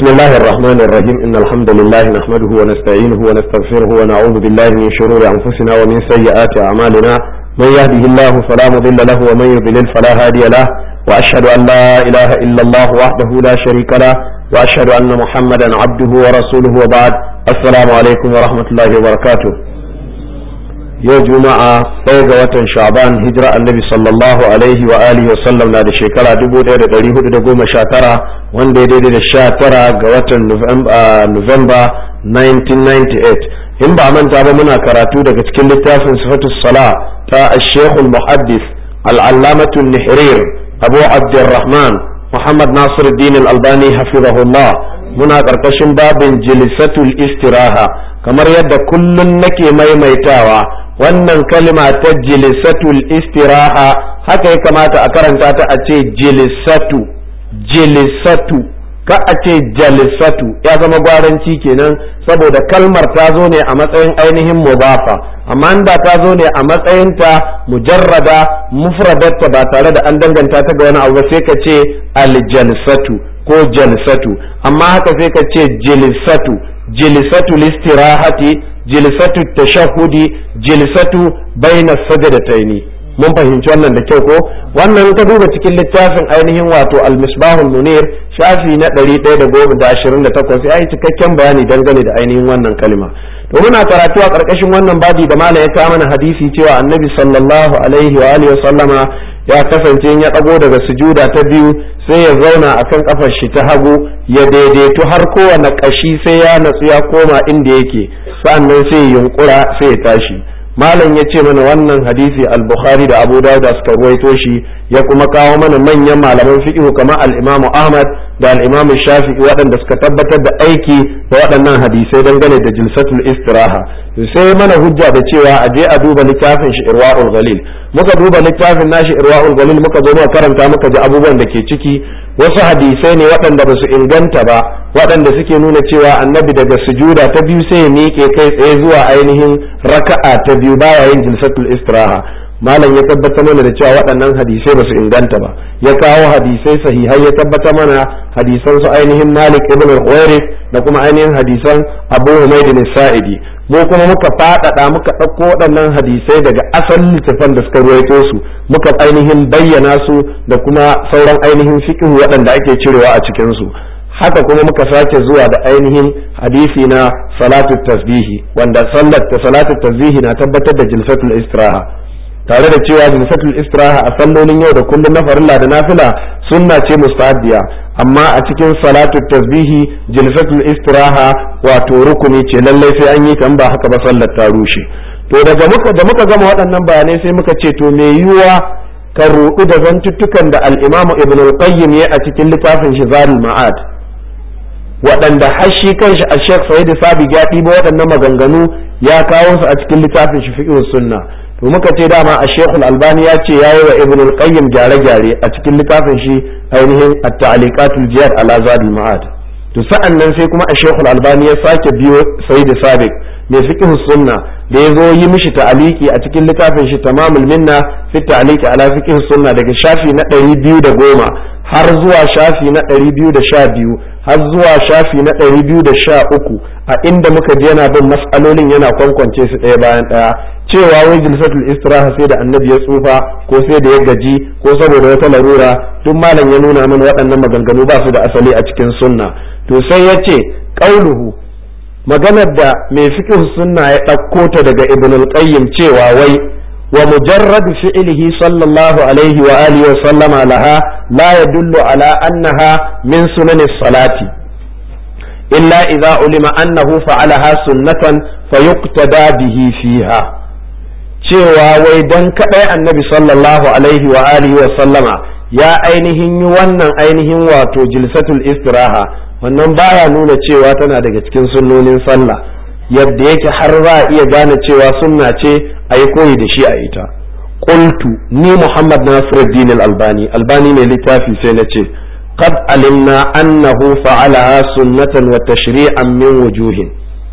بسم الله الرحمن الرحيم إن الحمد لله نحمده ونستعينه ونستغفره ونعوذ بالله من شرور أنفسنا ومن سيئات أعمالنا من يهده الله فلا مضل له ومن يضلل فلا هادي له وأشهد أن لا إله إلا الله وحده لا شريك له وأشهد أن محمدا عبده ورسوله وبعد السلام عليكم ورحمة الله وبركاته yau juma'a ɗaya ga watan sha'ban hijira annabi sallallahu alaihi wa alihi wa sallam na da shekara 1419 wanda ya daidai da 19 ga watan november 1998 in ba manta ba muna karatu daga cikin littafin sifatu sala ta ashekul muhaddis al'allamatun nihrir abu abdurrahman muhammad nasiruddin al-albani hafizahullah muna ƙarƙashin babin jilisatul istiraha kamar yadda kullum nake maimaitawa wannan kalma ta jilisatul istiraha haka ya kamata a karanta ta a ce jilisatu jilisatu ka a ce jalisatu ya zama gwaranci kenan saboda kalmar ta zo ne a matsayin ainihin mubafa amma da ta zo ne a matsayinta mujarrada mufradatta ba tare da an danganta ta ga wani abu sai ka ce aljalsatu ko jalsatu amma haka sai ka ce jilisatu jilisatu listirahati jilsatu tashahudi jilsatu baina sajadataini mun fahimci wannan da kyau ko wannan ka duba cikin littafin ainihin wato al-misbahul munir shafi na 128 ya yi cikakken bayani dangane da ainihin wannan kalma to muna karatu a karkashin wannan babi da malam ya kawo mana hadisi cewa annabi sallallahu alaihi wa alihi wa sallama ya kasance ya dago daga sujuda ta biyu sai ya zauna akan kafar shi ta hagu ya daidaitu har kowane kashi sai ya natsu ya koma inda yake sa'annan sai ya yunkura sai ya tashi malam ya ce mana wannan hadisi al-bukhari da abu dawud suka ruwaito shi ya kuma kawo mana manyan malaman fiqh kamar al-imam ahmad da al-imam shafi'i waɗanda suka tabbatar da aiki da waɗannan hadisai dangane da jilsatul istiraha sai mana hujja da cewa a je a duba littafin shi irwaul ghalil muka duba littafin nashi irwaul ghalil muka zo muka karanta muka ji abubuwan da ke ciki wasu hadisai ne waɗanda ba su inganta ba waɗanda suke nuna cewa annabi daga sujuda ta biyu sai ya miƙe kai tsaye zuwa ainihin raka'a ta biyu baya yin jilsatul istiraha malam ya tabbatar mana da cewa waɗannan hadisai ba su inganta ba ya kawo hadisai sahihai ya tabbatar mana hadisan su ainihin malik ibn al da kuma ainihin hadisan abu humayd sa'idi mu kuma muka faɗaɗa muka ɗauko waɗannan hadisai daga asalin littafan da suka ruwaito su muka ainihin bayyana su da kuma sauran ainihin fiqh waɗanda ake cirewa a cikin su haka kuma muka sake zuwa da ainihin hadisi na salatu tasbihi wanda sallar ta salatu tasbihi na tabbatar da jilsatul istiraha tare da cewa jilsatul istiraha a sallolin yau da kullum na farilla da nafila sunna ce mustahabbiya amma a cikin salatu tasbihi jilsatul istiraha wato rukuni ce lallai sai an yi kan ba haka ba sallar ta rushe to daga muka da muka gama waɗannan bayanai sai muka ce to me yiwuwa ka ruɗu da zantuttukan da al-imamu ibn al-qayyim ya a cikin littafin shi zarul ma'ad waɗanda har shi kanshi a shek sa'id sabi ya ɗiba waɗannan maganganu ya kawo su a cikin littafin shi fiqh sunna to muka ce dama a shekul albani ya ce yayi wa ibn al-qayyim gyare-gyare a cikin littafin shi ainihin at-ta'liqatul jihad ala zadul ma'ad to sa'an nan sai kuma a shekul albani ya sake biyo sa'id sabiq mai fiqh sunna da ya zo yi mishi ta'aliki a cikin littafin shi tamamul minna fi ta'liqi ala fiqh sunna daga shafi na ɗari biyu da goma har zuwa shafi na ɗari biyu da sha biyu har zuwa shafi na ɗari biyu da sha uku a inda muka je yana bin mas'alolin yana kwankwance su ɗaya bayan ɗaya cewa wai jilsatul istiraha sai da annabi ya tsufa ko sai da ya gaji ko saboda wata larura duk malam ya nuna mana waɗannan maganganu ba su da asali a cikin sunna to sai ya ce ƙauluhu maganar da mai fiqh sunna ya ɗauko ta daga ibn al-qayyim cewa wai wa mujarrad fi'lihi sallallahu alaihi wa alihi wa sallama laha la yadullu ala annaha min sunanis salati illa idza ulima annahu fa'alaha sunnatan fayuqtada bihi fiha cewa wai dan kadai annabi sallallahu alaihi wa alihi wa sallama ya ainihin yi wannan ainihin wato jilsatul istiraha wannan baya nuna cewa tana daga cikin sunnonin sallah yadda yake har za a iya gane cewa sunna ce a yi koyi da shi a ita qultu ni muhammad nasiruddin al-albani albani ne littafi sai na ce qad alimna annahu fa'alaha sunnatan wa tashri'an min wujuhin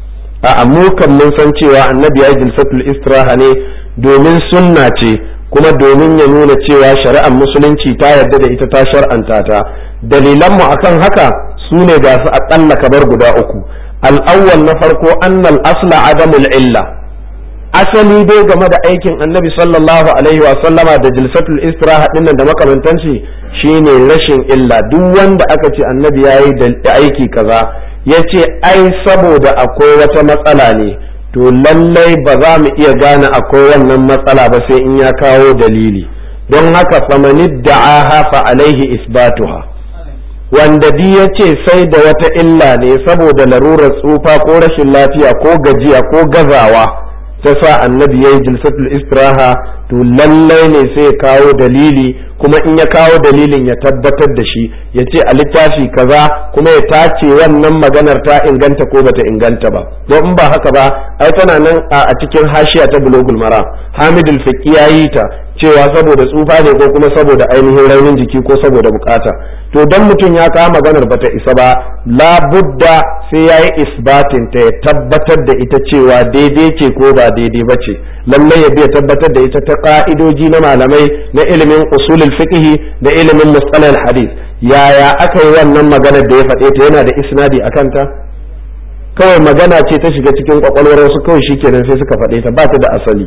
a mu kan mun san cewa annabi ya jilsatul istiraha ne domin sunna ce kuma domin ya nuna cewa shari'ar musulunci ta yarda da ita ta shar'anta ta dalilanmu akan haka su ne ga su aƙalla kabar guda uku al'awwal na farko annal asla adamul illa asali dai game da aikin annabi sallallahu alaihi wa sallama da jilsatul istiraha dinnan da makamantanci shine rashin illa duk wanda aka ce annabi yayi da aiki kaza yace ai saboda akwai wata matsala ne to lallai ba za mu iya gane akwai wannan matsala ba sai in ya kawo dalili don haka famanid da'aha fa alaihi isbatuha wanda di ya ce sai da wata illa ne saboda larurar tsufa ko rashin lafiya ko gajiya ko gazawa ta sa annabi ya yi jilsatul istiraha to lallai ne sai ya kawo dalili kuma in ya kawo dalilin ya tabbatar da shi ya ce a littafi kaza kuma ya tace wannan maganar ta inganta ko bata inganta ba don in ba haka ba ai tana nan a cikin hashiya ta bulogul mara hamidul fiqi ya yi ta cewa saboda tsufa ne ko kuma saboda ainihin raunin jiki ko saboda bukata to dan mutum ya kawo maganar bata isa ba labudda sai ya yi isbatin ta ya tabbatar da ita cewa daidai ce ko ba daidai ba ce lallai ya biya tabbatar da ita ta ka'idoji na malamai na ilimin usulul fiqh da ilimin mustalal hadith yaya aka yi wannan maganar da ya faɗe ta yana da isnadi a kanta kawai magana ce ta shiga cikin kwakwalwar wasu kawai shikenan sai suka faɗe ta ba ta da asali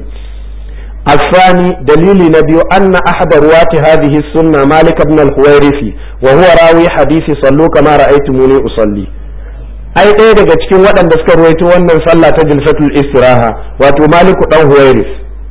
الثاني دليل نبي أن أحد رواة هذه السنة مالك بن الحويرثي وهو راوي حديث صلوا كما رأيتموني أصلي ai ɗaya daga cikin waɗanda suka ruwaito wannan sallah ta jilfatul istiraha wato maliku dan huwairis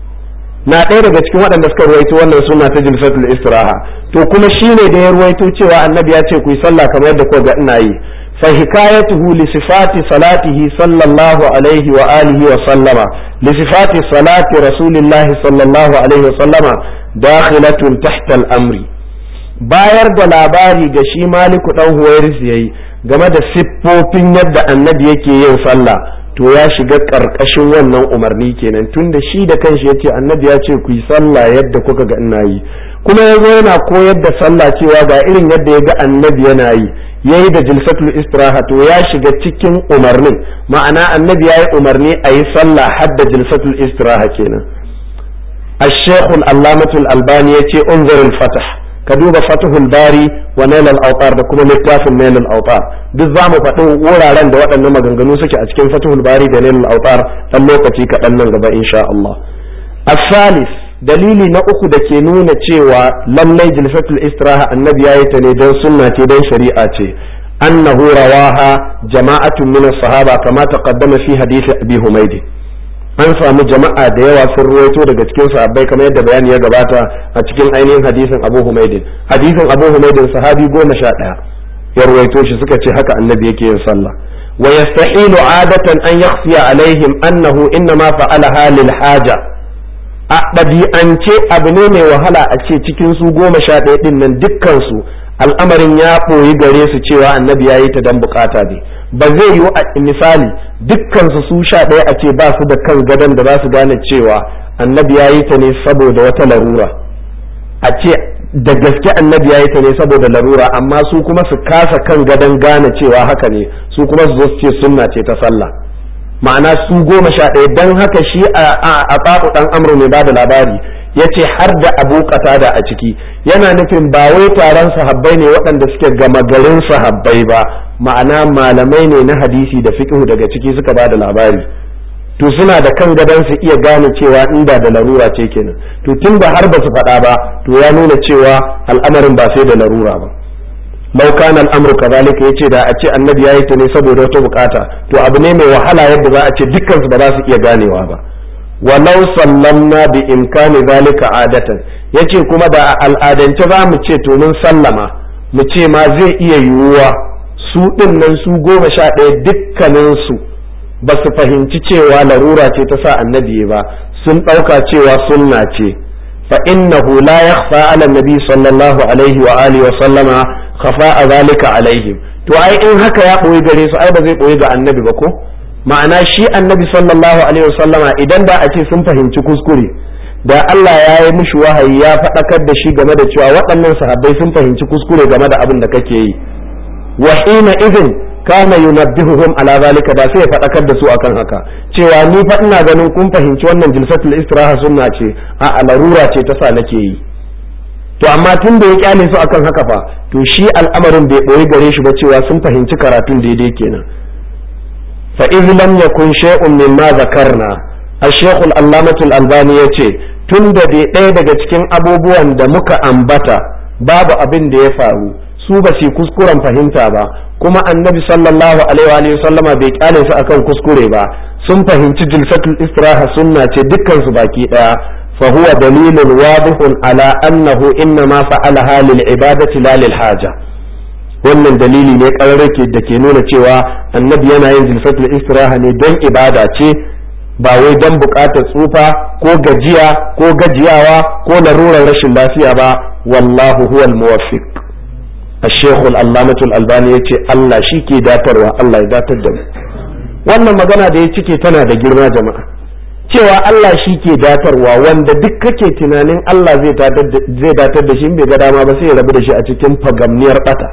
na ɗaya daga cikin waɗanda suka ruwaito wannan suna ta jilfatul istiraha to kuma shine da ya ruwaito cewa annabi ya ce ku yi sallah kamar yadda kuka ga ina yi fa hikayatuhu li sifati salatihi sallallahu alaihi wa alihi wa sallama li sifati salati rasulillahi sallallahu alaihi wa sallama dakhilatun tahta al-amri bayar da labari ga shi maliku dan huwairis yayi game da siffofin yadda annabi yake yin sallah to ya shiga ƙarƙashin wannan umarni kenan tunda shi da kanshi ya ce annabi ya ce ku yi sallah yadda kuka ga ina yi kuma ya zo yana koyar da sallah cewa ga irin yadda ya ga annabi yana yi ya yi da jilsatul istiraha to ya shiga cikin umarnin ma'ana annabi ya yi umarni a yi sallah har da jilsatul istiraha kenan الشيخ العلامة الألباني يتي انظر الفتح ka duba fatihul bari wa nailal autar da kuma littafin nailal autar duk za mu faɗi wuraren da waɗannan maganganu suke a cikin fatihul bari da nailal autar ɗan lokaci kaɗan nan gaba insha Allah asalis dalili na uku da ke nuna cewa lallai jilsatul istiraha annabi yayi ta ne don sunna ce don shari'a ce annahu rawaha jama'atun min sahaba kama taqaddama fi hadisi abi humaydi an samu jama'a da yawa sun ruwaito daga cikin sahabbai kamar yadda bayani ya gabata a cikin ainihin hadisin Abu Humaydin hadisin Abu Humaydin sahabi goma sha ɗaya ya ruwaito shi suka ce haka annabi yake yin sallah wa yastahilu adatan an yakhfiya alaihim annahu innama fa'alaha lil haja a ɗabi'ance abu ne mai wahala a ce cikin su goma sha ɗaya ɗin nan dukkan su al'amarin ya ɓoyi gare su cewa annabi ya yi ta dan bukata ne ba zai yiwu a misali dukkansu su sha ɗaya a ce ba su da kan gadon da za su gane cewa annabi ya yi ta ne saboda wata larura a ce da gaske annabi ya yi ta ne saboda larura amma su kuma su kasa kan gadon gane cewa haka ne su kuma su zo su ce sunna ce ta sallah ma'ana su goma sha ɗaya don haka shi a tsaku ɗan amru mai ba da labari ya ce har da abu da a ciki yana nufin ba wai taron sahabbai ne waɗanda suke gama garin sahabbai ba ma'ana malamai ne na hadisi da fiqhu daga ciki suka ba da labari to suna da kan gadon su iya gane cewa inda da larura ce kenan to tun da har ba su faɗa ba to ya nuna cewa al'amarin ba sai da larura ba lau kana al'amru kazalika yace da a ce annabi yayi ta ne saboda wata bukata to abu ne mai wahala yadda za a ce dukkan su ba za su iya ganewa ba walau sallamna bi imkani zalika adatan yace kuma da a al'adance za mu ce to mun sallama mu ce ma zai iya yiwuwa su ɗin nan su goma sha ɗaya dukkaninsu ba su fahimci cewa larura ce ta sa annabi ba sun ɗauka cewa sunna ce fa innahu la yakhfa ala nabi sallallahu alaihi wa alihi wa sallama khafa zalika alaihim to ai in haka ya ɓoye gare su ai ba zai ɓoye ga annabi ba ko ma'ana shi annabi sallallahu alaihi wa sallama idan da a ce sun fahimci kuskure da Allah ya yi mishi wahayi ya faɗakar da shi game da cewa waɗannan sahabbai sun fahimci kuskure game da abin da kake yi wa hina idin kana yunabbihuhum ala zalika da sai ya faɗakar da su akan haka cewa ni fa ina ganin kun fahimci wannan jilsatul istiraha sunna ce a larura ce ta sa nake yi to amma tun da ya kyale su akan haka fa to shi al'amarin bai ɓoye gare shi ba cewa sun fahimci karatun daidai kenan fa iz lam yakun shay'un mimma zakarna ash-shaykh al-allamah al-albani yace tun da dai ɗaya daga cikin abubuwan da muka ambata babu abin da ya faru su ba su kuskuren fahimta ba kuma annabi sallallahu alaihi wa sallama bai kyale su akan kuskure ba sun fahimci jilsatul istiraha sunna ce dukkan su baki daya fa huwa dalilun wadihun ala annahu inna ma fa'alaha lil ibadati la lil haja wannan dalili ne kararrake da ke nuna cewa annabi yana yin jilsatul istiraha ne don ibada ce ba wai don bukatar tsufa ko gajiya ko gajiyawa ko larurar rashin lafiya ba wallahu huwal muwaffiq الشيخ العلامة الألباني يتي الله شيكي داتر الله يداتر دم wannan magana da ya cike tana da girma jama'a cewa Allah shi ke datarwa wanda duk kake tunanin Allah zai datar da shi bai ga dama ba sai ya rabu da shi a cikin fagamniyar bata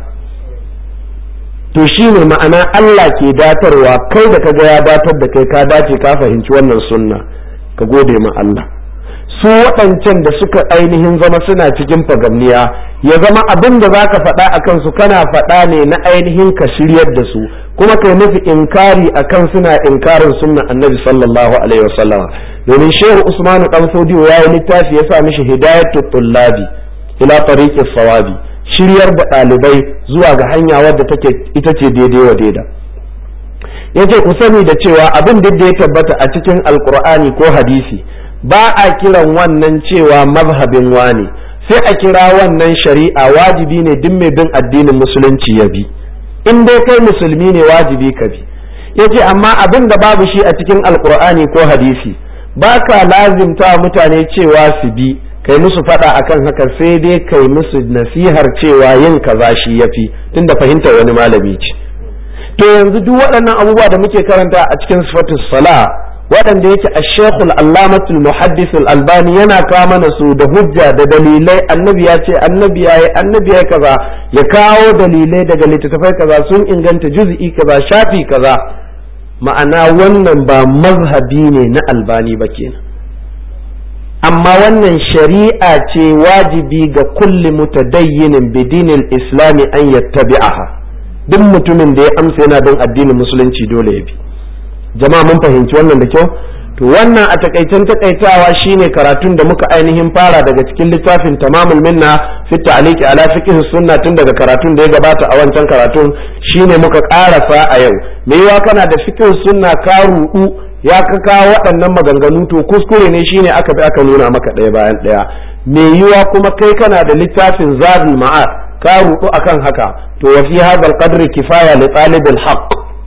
to shi ne ma'ana Allah ke datarwa kai da kaga ya datar da kai ka dace ka fahimci wannan sunna ka gode ma Allah su waɗancan da suka ainihin zama suna cikin fagamniya ya zama abin da za ka faɗa a kansu kana faɗa ne na ainihin ka shiryar da su kuma kai nufi inkari a kan suna inkarin sunna annabi sallallahu alaihi wasallama domin shehu usmanu dan fodiyo ya yi littafi ya sa mishi hidayatu tullabi ila tariqis sawabi shiryar da ɗalibai zuwa ga hanya wadda take ita ce daidai wa daida yace ku sani da cewa abin da ya tabbata a cikin alqur'ani ko hadisi ba a kiran wannan cewa mazhabin wane sai a kira wannan shari'a wajibi ne duk mai bin addinin musulunci ya bi in dai kai musulmi ne wajibi ka bi yace amma abin da babu shi a cikin alkur'ani ko hadisi ba ka lazimta mutane cewa su bi kai musu fada akan haka sai dai kai musu nasihar cewa yin kaza shi yafi tunda fahimtar wani malami ce to yanzu duk waɗannan abubuwa da muke karanta a cikin sifatus sala waɗanda yake a shekul allamatul muhaddis albani yana kawo mana su da hujja da dalilai annabi ya ce annabi ya yi annabi ya kaza ya kawo dalilai daga littattafai kaza sun inganta juz'i kaza shafi kaza ma'ana wannan ba mazhabi ne na albani ba kenan amma wannan shari'a ce wajibi ga kulli mutadayyinin bidinin islami an yattabi'aha duk mutumin da ya amsa yana bin addinin musulunci dole ya bi jama'a mun fahimci wannan da kyau to wannan a takaicen takaitawa shine karatun da muka ainihin fara daga cikin littafin tamamul minna fi ta'liqi ala fiqh sunna tun daga karatun da ya gabata a wancan karatun shine muka karasa a yau me yawa kana da fiqh sunna ka rudu ya ka kawo waɗannan maganganu to kuskure ne shine aka bi aka nuna maka ɗaya bayan ɗaya me yiwa kuma kai kana da littafin zadul ma'ad ka rudu akan haka to wa fi hadha al-qadri kifaya li talibil haqq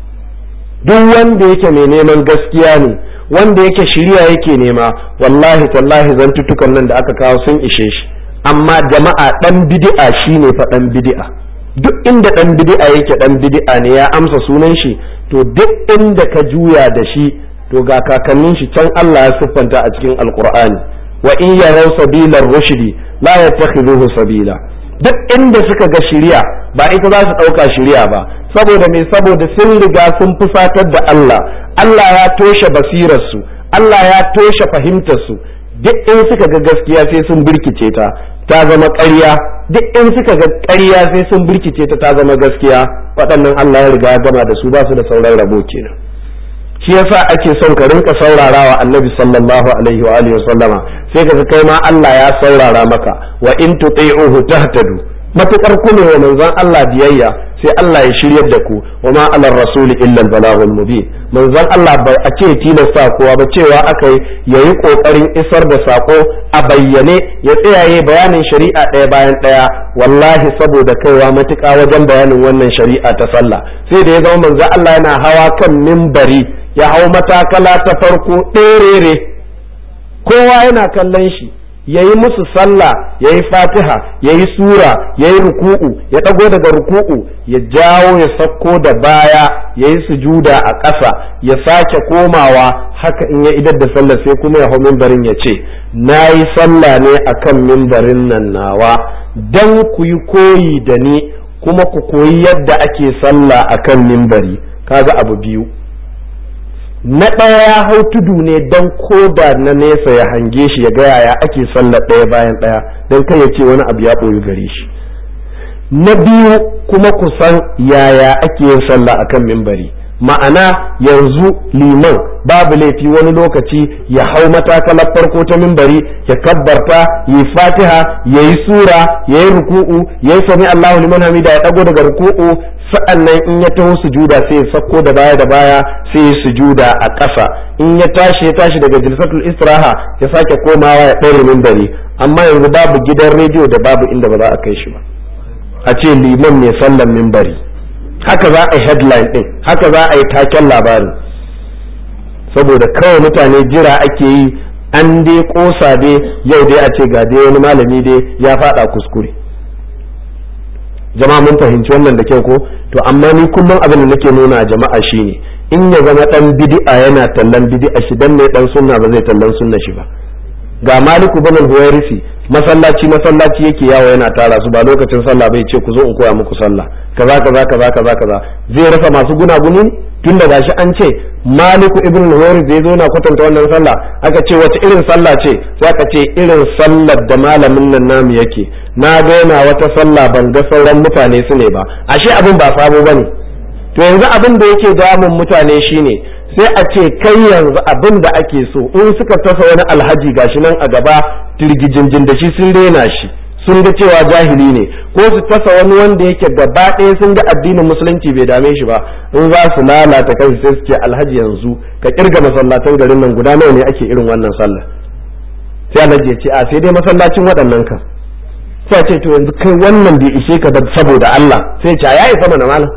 duk wanda yake mai neman gaskiya ne wanda yake shirya yake nema wallahi tallahi zantutukan nan da aka kawo sun ishe shi amma jama'a dan bid'a shine fa dan bid'a duk inda dan bid'a yake dan bid'a ne ya amsa sunan shi to duk inda ka juya da shi to ga kakannin shi can Allah ya siffanta a cikin alqur'ani wa in yaraw sabilar rushdi la yattakhidhuhu sabila duk inda suka ga shiriya ba ita za su ɗauka shiriya ba saboda me saboda sun riga sun fusatar da Allah Allah ya toshe basirarsu Allah ya toshe fahimtarsu duk in suka ga gaskiya sai sun birkice ta ta zama ƙarya duk in suka ga ƙarya sai sun birkice ta ta zama gaskiya waɗannan Allah ya riga ya gama da su ba su da sauran rabo kenan shi yasa ake son ka rinka saurarawa annabi sallallahu alaihi wa alihi sallama sai ka kai ma Allah ya saurara maka wa in tuti'uhu tahtadu matukar ku ne wa manzon Allah biyayya sai Allah ya shiryar da ku wa ma alar rasul illa al balaghul mubin manzon Allah bai a ce tilasta kowa ba cewa aka yi yayi kokarin isar da sako a bayyane ya tsayaye bayanin shari'a ɗaya bayan ɗaya wallahi saboda kaiwa matuƙa wajen bayanin wannan shari'a ta sallah sai da ya zama manzon Allah yana hawa kan mimbari ya hau matakala ta farko ɗerere kowa yana kallon shi ya yi musu sallah ya yi fatiha ya yi sura ya yi ruku'u ya ɗago daga ruku'u ya jawo ya sakko da baya ya yi sujuda a ƙasa ya sake komawa haka in ya idar da sallah sai kuma ya hau mimbarin ya ce na yi sallah ne a kan mimbarin nan nawa don ku yi koyi da ni kuma ku koyi yadda ake sallah a kan mimbari kaga abu biyu na ɗaya ya hau tudu ne don koda na nesa ya hange shi ya ga yaya ake sallar ɗaya bayan ɗaya don kai ya ce wani abu ya ɓoyi gare shi na biyu kuma kusan yaya ake yin sallah akan mimbari ma'ana yanzu liman babu laifi wani lokaci ya hau matakalar farko ta mimbari ya kabbarta ya yi fatiha ya yi sura ya yi ruku'u ya yi sami allahu liman hamida ya ɗago daga ruku'u sa'annan in ya taho sujuda sai ya sako da baya da baya sai ya sujuda a ƙasa in ya tashi ya tashi daga jilsatul istiraha ya sake komawa ya ɗaure mimbari amma yanzu babu gidan rediyo da babu inda ba za a kai shi ba a ce liman mai sallan mimbari haka za a yi headline din haka za a yi taken labarin saboda kawai mutane jira ake yi an dai kosa dai yau dai a ce ga dai wani malami dai ya fada kuskure jama'a mun fahimci wannan da kyau ko to amma ni kullum abin da nake nuna a jama'a shine in ya zama dan bid'a yana tallan bid'a shi dan ne dan sunna ba zai tallan sunna shi ba ga maliku bin al-huwairisi masallaci masallaci yake yawo yana tara su ba lokacin sallah bai ce ku zo in koya muku sallah kaza kaza kaza kaza kaza zai rasa masu gunaguni tun da gashi an ce maliku ibn al-huwairisi zai zo na kwatanta wannan sallah aka ce wace irin sallah ce sai aka ce irin sallar da malamin nan namu yake na ga yana wata sallah ban ga sauran mutane su ne ba ashe abin ba sabo bane to yanzu abin da yake damun mutane shine sai a ce kai yanzu abin da ake so in suka tasa wani alhaji gashi nan a gaba tirgijinjin da shi sun rena shi sun ga cewa jahili ne ko su tasa wani wanda yake gaba ɗaya sun ga addinin musulunci bai dame shi ba in za su lalata kai sai su ce alhaji yanzu ka kirga masallatan garin nan guda nawa ne ake irin wannan sallah sai alhaji ya ce a sai dai masallacin waɗannan kan sai ce to yanzu kai wannan bai ishe ka ba saboda Allah sai ce ya isa mana malam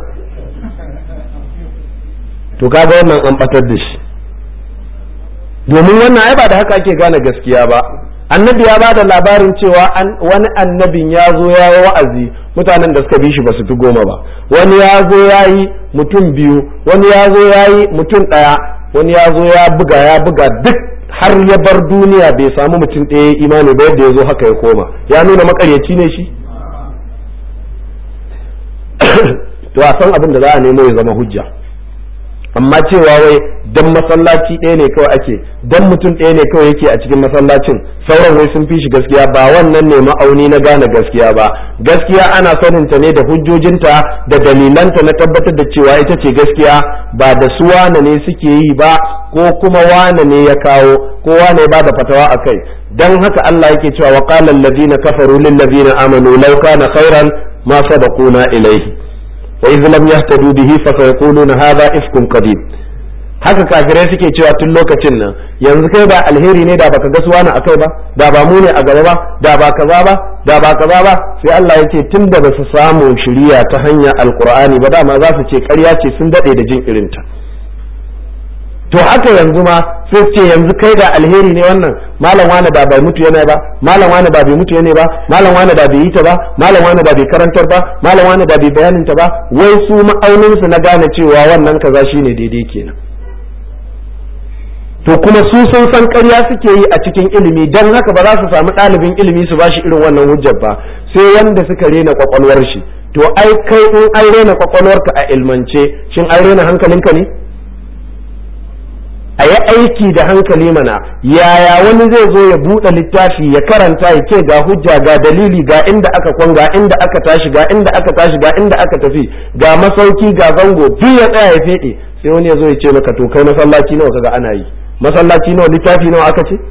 to kaga wannan an batar da shi domin wannan ai ba da haka ake gane gaskiya ba annabi ya ba da labarin cewa wani annabin ya zo ya yi wa'azi mutanen da suka bi shi ba su fi goma ba wani ya zo ya yi mutum biyu wani ya zo ya yi mutum ɗaya wani ya zo ya buga ya buga duk har ya bar duniya bai samu mutum ɗaya imani ba yadda ya zo haka ya koma ya nuna makaryaci ne shi to a san abin da za a nemo ya zama hujja amma cewa wai dan masallaci ɗaya ne kawai ake dan mutum ɗaya ne kawai yake a cikin masallacin sauran wai sun fi shi gaskiya ba wannan ne ma'auni na gane gaskiya ba gaskiya ana sanin ta ne da hujjojinta da dalilanta na tabbatar da cewa ita ce gaskiya ba da su wane ne suke yi ba ko kuma wane ne ya kawo ko wane ya bada fatawa a kai dan haka Allah yake cewa wa qala alladhina kafaru lil ladina amanu law kana khairan ma sabaquna ilayhi wa idh lam yahtadu bihi fa sayaquluna hadha ifkun qadim haka kafirai suke cewa tun lokacin nan yanzu kai ba alheri ne da baka ga su wani akai ba da ba mu ne a gaba ba da ba kaza ba da ba kaza ba sai Allah ya ce tun da ba su samu shiriya ta hanyar alqur'ani ba dama za su ce ƙarya ce sun dade da jin irinta to haka yanzu ma sai ce yanzu kai da alheri ne wannan malam wani da bai mutu yana ba malam wani da bai mutu yana ba malam wani da bai yi ta ba malam wani da bai karantar ba malam wani da bai bayanin ta ba wai su ma'aunin su na gane cewa wannan kaza shine daidai kenan to kuma su sun san ƙarya suke yi a cikin ilimi don haka ba za su samu ɗalibin ilimi su ba shi irin wannan hujjar ba sai wanda suka rena kwakwalwar shi to ai kai in an rena kwakwalwarka a ilmance shin an rena hankalinka ne a yi aiki da hankali mana yaya wani zai zo ya buɗe littafi ya karanta ya ce ga hujja ga dalili ga inda aka kwan ga inda aka tashi ga inda aka tashi ga inda aka tafi ga masauki ga zango duk ya tsaya ya feɗe sai wani ya zo ya ce maka to kai masallaci nawa kaga ana yi masallaci nawa littafi nawa aka ce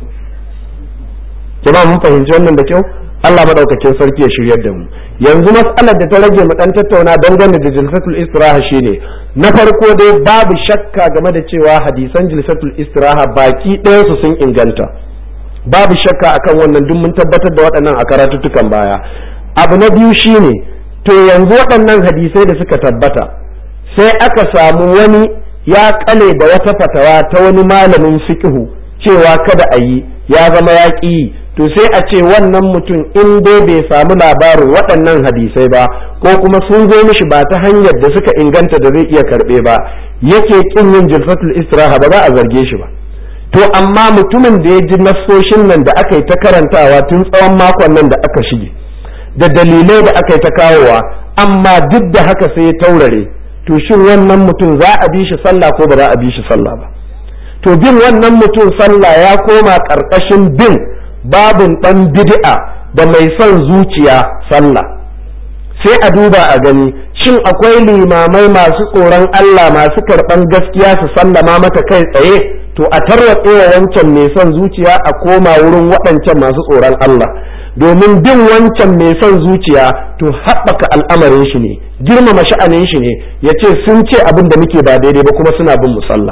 jama'a mun fahimci wannan da kyau Allah madaukakin sarki ya shiryar da mu yanzu mas'alar da ta rage mu dan tattauna dangane da jilsatul istiraha shine na farko dai babu shakka game da cewa hadisan jilsatul istiraha baki ɗaya su sun inganta babu shakka akan wannan duk mun tabbatar da waɗannan a karatuttukan baya abu na biyu shine to yanzu waɗannan hadisai da suka tabbata sai aka samu wani ya kale da wata fatawa ta wani malamin fiqhu cewa kada a yi ya zama ya ƙi to sai a ce wannan mutum in dai bai samu labarin waɗannan hadisai ba ko kuma sun zo mishi ba ta hanyar da suka inganta da zai iya karɓe ba yake kin yin jirfatul istiraha ba za a zarge shi ba to amma mutumin da ya ji nassoshin nan da aka yi ta karantawa tun tsawon makon nan da aka shige da dalilai da aka yi ta kawowa amma duk da haka sai ya taurare to shin wannan mutum za a bi shi sallah ko ba za a bi shi sallah ba to bin wannan mutum sallah ya koma ƙarƙashin bin babin ɗan bid'a da mai son zuciya sallah sai a duba a gani shin akwai limamai masu tsoron Allah masu karɓan gaskiya su sallama mata kai tsaye to a tarwatse wa wancan mai son zuciya a koma wurin waɗancan masu tsoron Allah domin bin wancan mai son zuciya to haɓaka al'amarin shi ne girmama sha'anin shi ne ya ce sun ce abin da muke ba daidai ba kuma suna bin musalla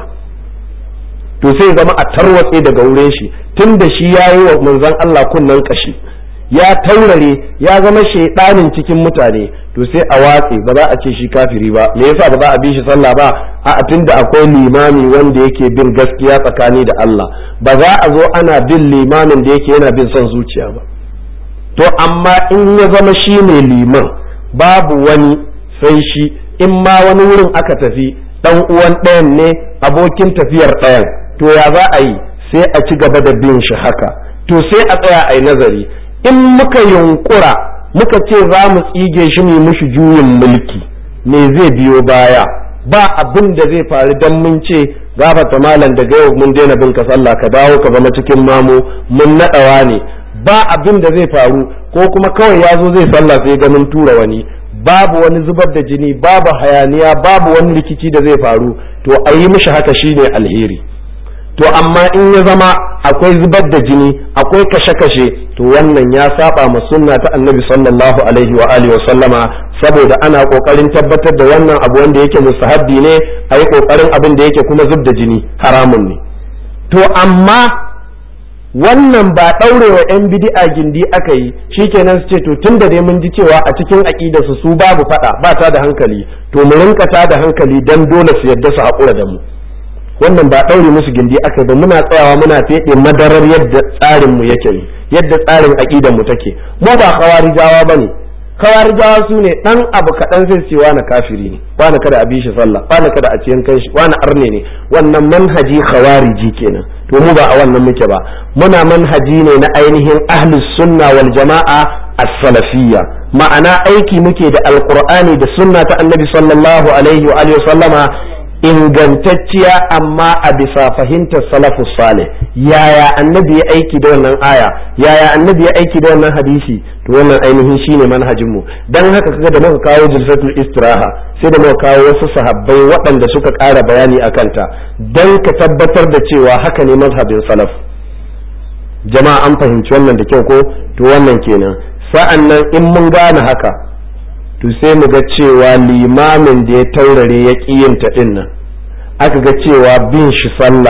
to sai zama a tarwatse daga wurin shi tun da shi ya yi wa manzon Allah kunnen kashi ya taurare ya zama shaidanin cikin mutane to sai a watse ba za a ce shi kafiri ba me yasa ba za a bi shi sallah ba a tunda akwai limami wanda yake bin gaskiya tsakani da Allah ba za a zo ana bin limamin da yake yana bin son zuciya ba to amma in ya zama shi ne liman babu wani sai shi in ma wani wurin aka tafi dan uwan ɗayan ne abokin tafiyar ɗayan to ya za a yi sai a ci gaba da bin shi haka to sai a tsaya a yi nazari in muka yunkura muka ce za mu tsige shi mu mushi juyin mulki me zai biyo baya ba abin da zai faru dan mun ce gafata malam daga yau mun daina bin ka sallah ka dawo ka zama cikin mamu mun naɗawa ne ba abin da zai faru ko kuma kawai ya zo zai sallah sai ganin tura wani babu wani zubar da jini babu hayaniya babu wani rikici da zai faru to a yi mishi haka shine alheri to amma in ya zama akwai zubar da jini akwai kashe-kashe to wannan ya saba ma sunna ta annabi sallallahu alaihi wa alihi wa sallama saboda ana kokarin tabbatar da wannan abu wanda yake mustahabbi ne a yi kokarin abin da yake kuma zub da jini haramun ne to amma wannan ba ɗaurewa 'yan bidi'a gindi aka yi shikenan su ce to tun da dai mun ji cewa a cikin aƙida su su babu faɗa ba ta da hankali to mu rinka ta da hankali dan dole su yadda su haƙura da mu wannan ba ɗaure musu gindi aka ba muna tsayawa muna feɗe madarar yadda tsarin mu yake ne yadda tsarin aƙidan mu take mu ba kawarijawa bane kawarijawa su ne ɗan abu kaɗan zai ce wani kafiri ne wani kada a bi shi sallah wani kada a ciyan kanshi wani arne ne wannan manhaji khawariji kenan to mu ba a wannan muke ba muna manhaji ne na ainihin ahlus sunna wal jama'a as-salafiyya ma'ana aiki muke da alqur'ani da sunna ta annabi sallallahu alaihi wa alihi sallama ingantacciya amma a bisa fahimtar salafus salih yaya annabi ya aiki da wannan aya yaya annabi ya aiki da wannan hadisi to wannan ainihin shine manhajin mu dan haka kaga da muka kawo jilsatul istiraha sai da muka kawo wasu sahabbai waɗanda suka ƙara bayani akan ta dan ka tabbatar da cewa haka ne mazhabin salaf jama'a an fahimci wannan da kyau ko to wannan kenan sa'an nan in mun gane haka to sai mu ga cewa limamin da ya taurare ya ƙiyinta ɗin nan aka ga cewa bin shi sallah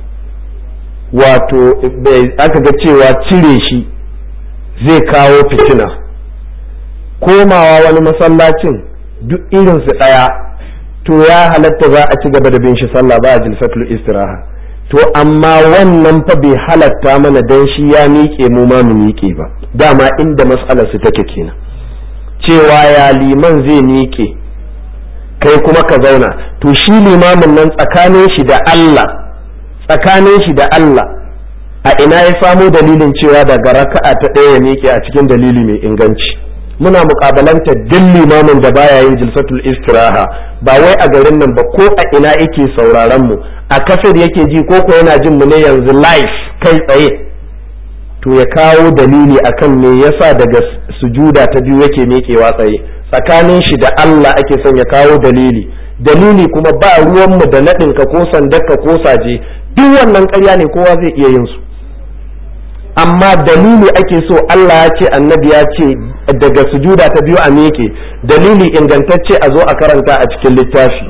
wato aka ga cewa cire shi zai kawo fitina komawa wani masallacin duk irinsu ɗaya to ya halatta za a ci gaba da bin shi sallah ba a jilsatul istiraha to amma wannan fa bai halatta mana dan shi ya miƙe mu ma mu miƙe ba dama inda mas'alar su take kenan cewa ya liman zai miƙe kai kuma ka zauna to shi limamin nan tsakanin shi da Allah tsakanin shi da Allah a ina ya samo dalilin cewa daga raka'a ta ɗaya ya miƙe a cikin dalili mai inganci muna muƙabalanta duk limamin da baya yin jilsatul istiraha ba wai a garin nan ba ko a ina yake sauraron mu a kasar yake ji ko ko yana jin mu ne yanzu live kai tsaye to ya kawo dalili akan me yasa daga sujuda ta biyu yake miƙewa tsaye tsakanin shi da Allah ake son ya kawo dalili dalili kuma ba ruwanmu da naɗinka ko sandarka ko saje duk wannan ƙarya ne kowa zai iya yin su amma dalili ake so Allah ya ce annabi ya ce daga sujuda ta biyu a miƙe dalili ingantacce a zo a karanta a cikin littafi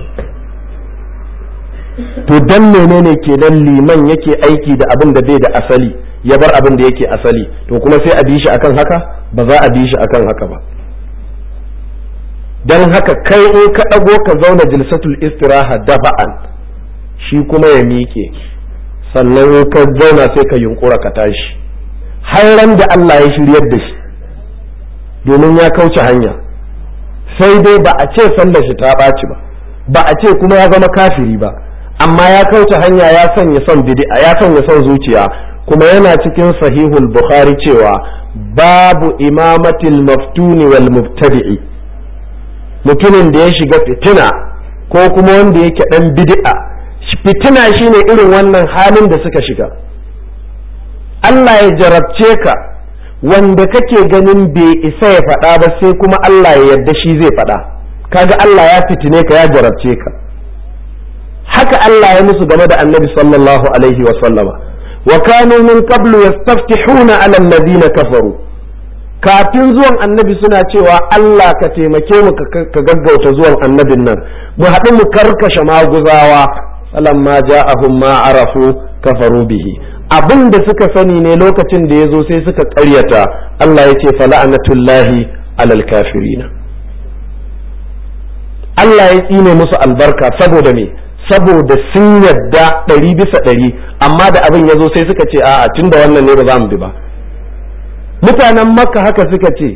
to dan menene kenan liman yake aiki da abin da bai da asali ya bar abin da yake asali to kuma sai a bi shi akan haka ba za a bi shi akan haka ba dan haka kai in ka ɗago ka zauna jilsatul istiraha dafa'an shi kuma ya miƙe sannan ka zauna sai ka yunkura ka tashi har ran da Allah ya shiryar da shi domin ya kauce hanya sai dai ba a ce sallar shi ta ɓaci ba ba a ce kuma ya zama kafiri ba amma ya kauce hanya ya sanya son bid'a ya sanya son zuciya kuma yana cikin sahihul bukhari cewa babu imamatil maftuni wal mubtadi'i mutumin da ya shiga fitina ko kuma wanda yake dan bid'a fitina shine irin wannan halin da suka shiga Allah ya jarabce ka wanda kake ganin bai isa ya faɗa ba sai kuma Allah ya yarda shi zai faɗa kaga Allah ya fitine ka ya jarabce ka haka Allah ya musu game da annabi sallallahu alaihi wa sallama wa kanu min qablu yastaftihuna ala alladhina kafaru kafin zuwan annabi suna cewa Allah ka taimake mu ka gaggauta zuwan annabin nan mu haɗu mu karkashe maguzawa falamma ja'ahum ma arafu kafaru bihi abin da suka sani ne lokacin da ya zo sai suka ƙaryata Allah ya ce fala'anatullahi alal kafirina Allah ya tsine musu albarka saboda me saboda sun yadda ɗari bisa ɗari amma da abin ya zo sai suka ce a'a tun da wannan ne ba za mu bi ba mutanen makka haka suka ce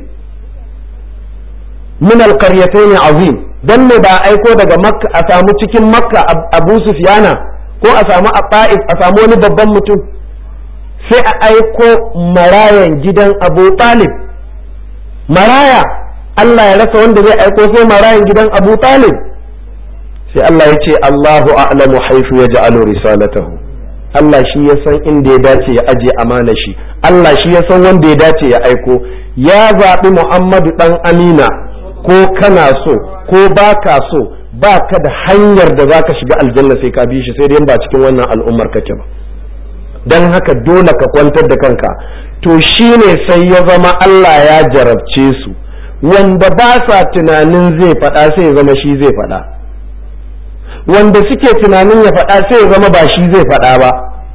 min alqaryatayn azim dan ne ba aiko daga makka a samu cikin makka abu sufyana ko a samu a a samu wani babban mutum sai a aiko marayan gidan abu talib maraya Allah ya rasa wanda zai aiko sai marayan gidan abu talib sai Allah ya ce Allahu a'lamu haifu ya ja'alu risalatahu Allah shi ya san inda ya dace ya aje amana shi Allah shi ya san wanda ya dace ya aiko ya zaɓi Muhammadu ɗan Amina ko kana so ko ba ka so ba ka da hanyar da za ka shiga aljanna sai ka bi shi sai dai ba cikin wannan al'ummar kake ba don haka dole ka kwantar da kanka to shine sai ya zama Allah ya jarabce su wanda ba sa tunanin zai faɗa sai ya zama shi zai faɗa wanda suke tunanin ya faɗa sai ya zama ba shi zai faɗa ba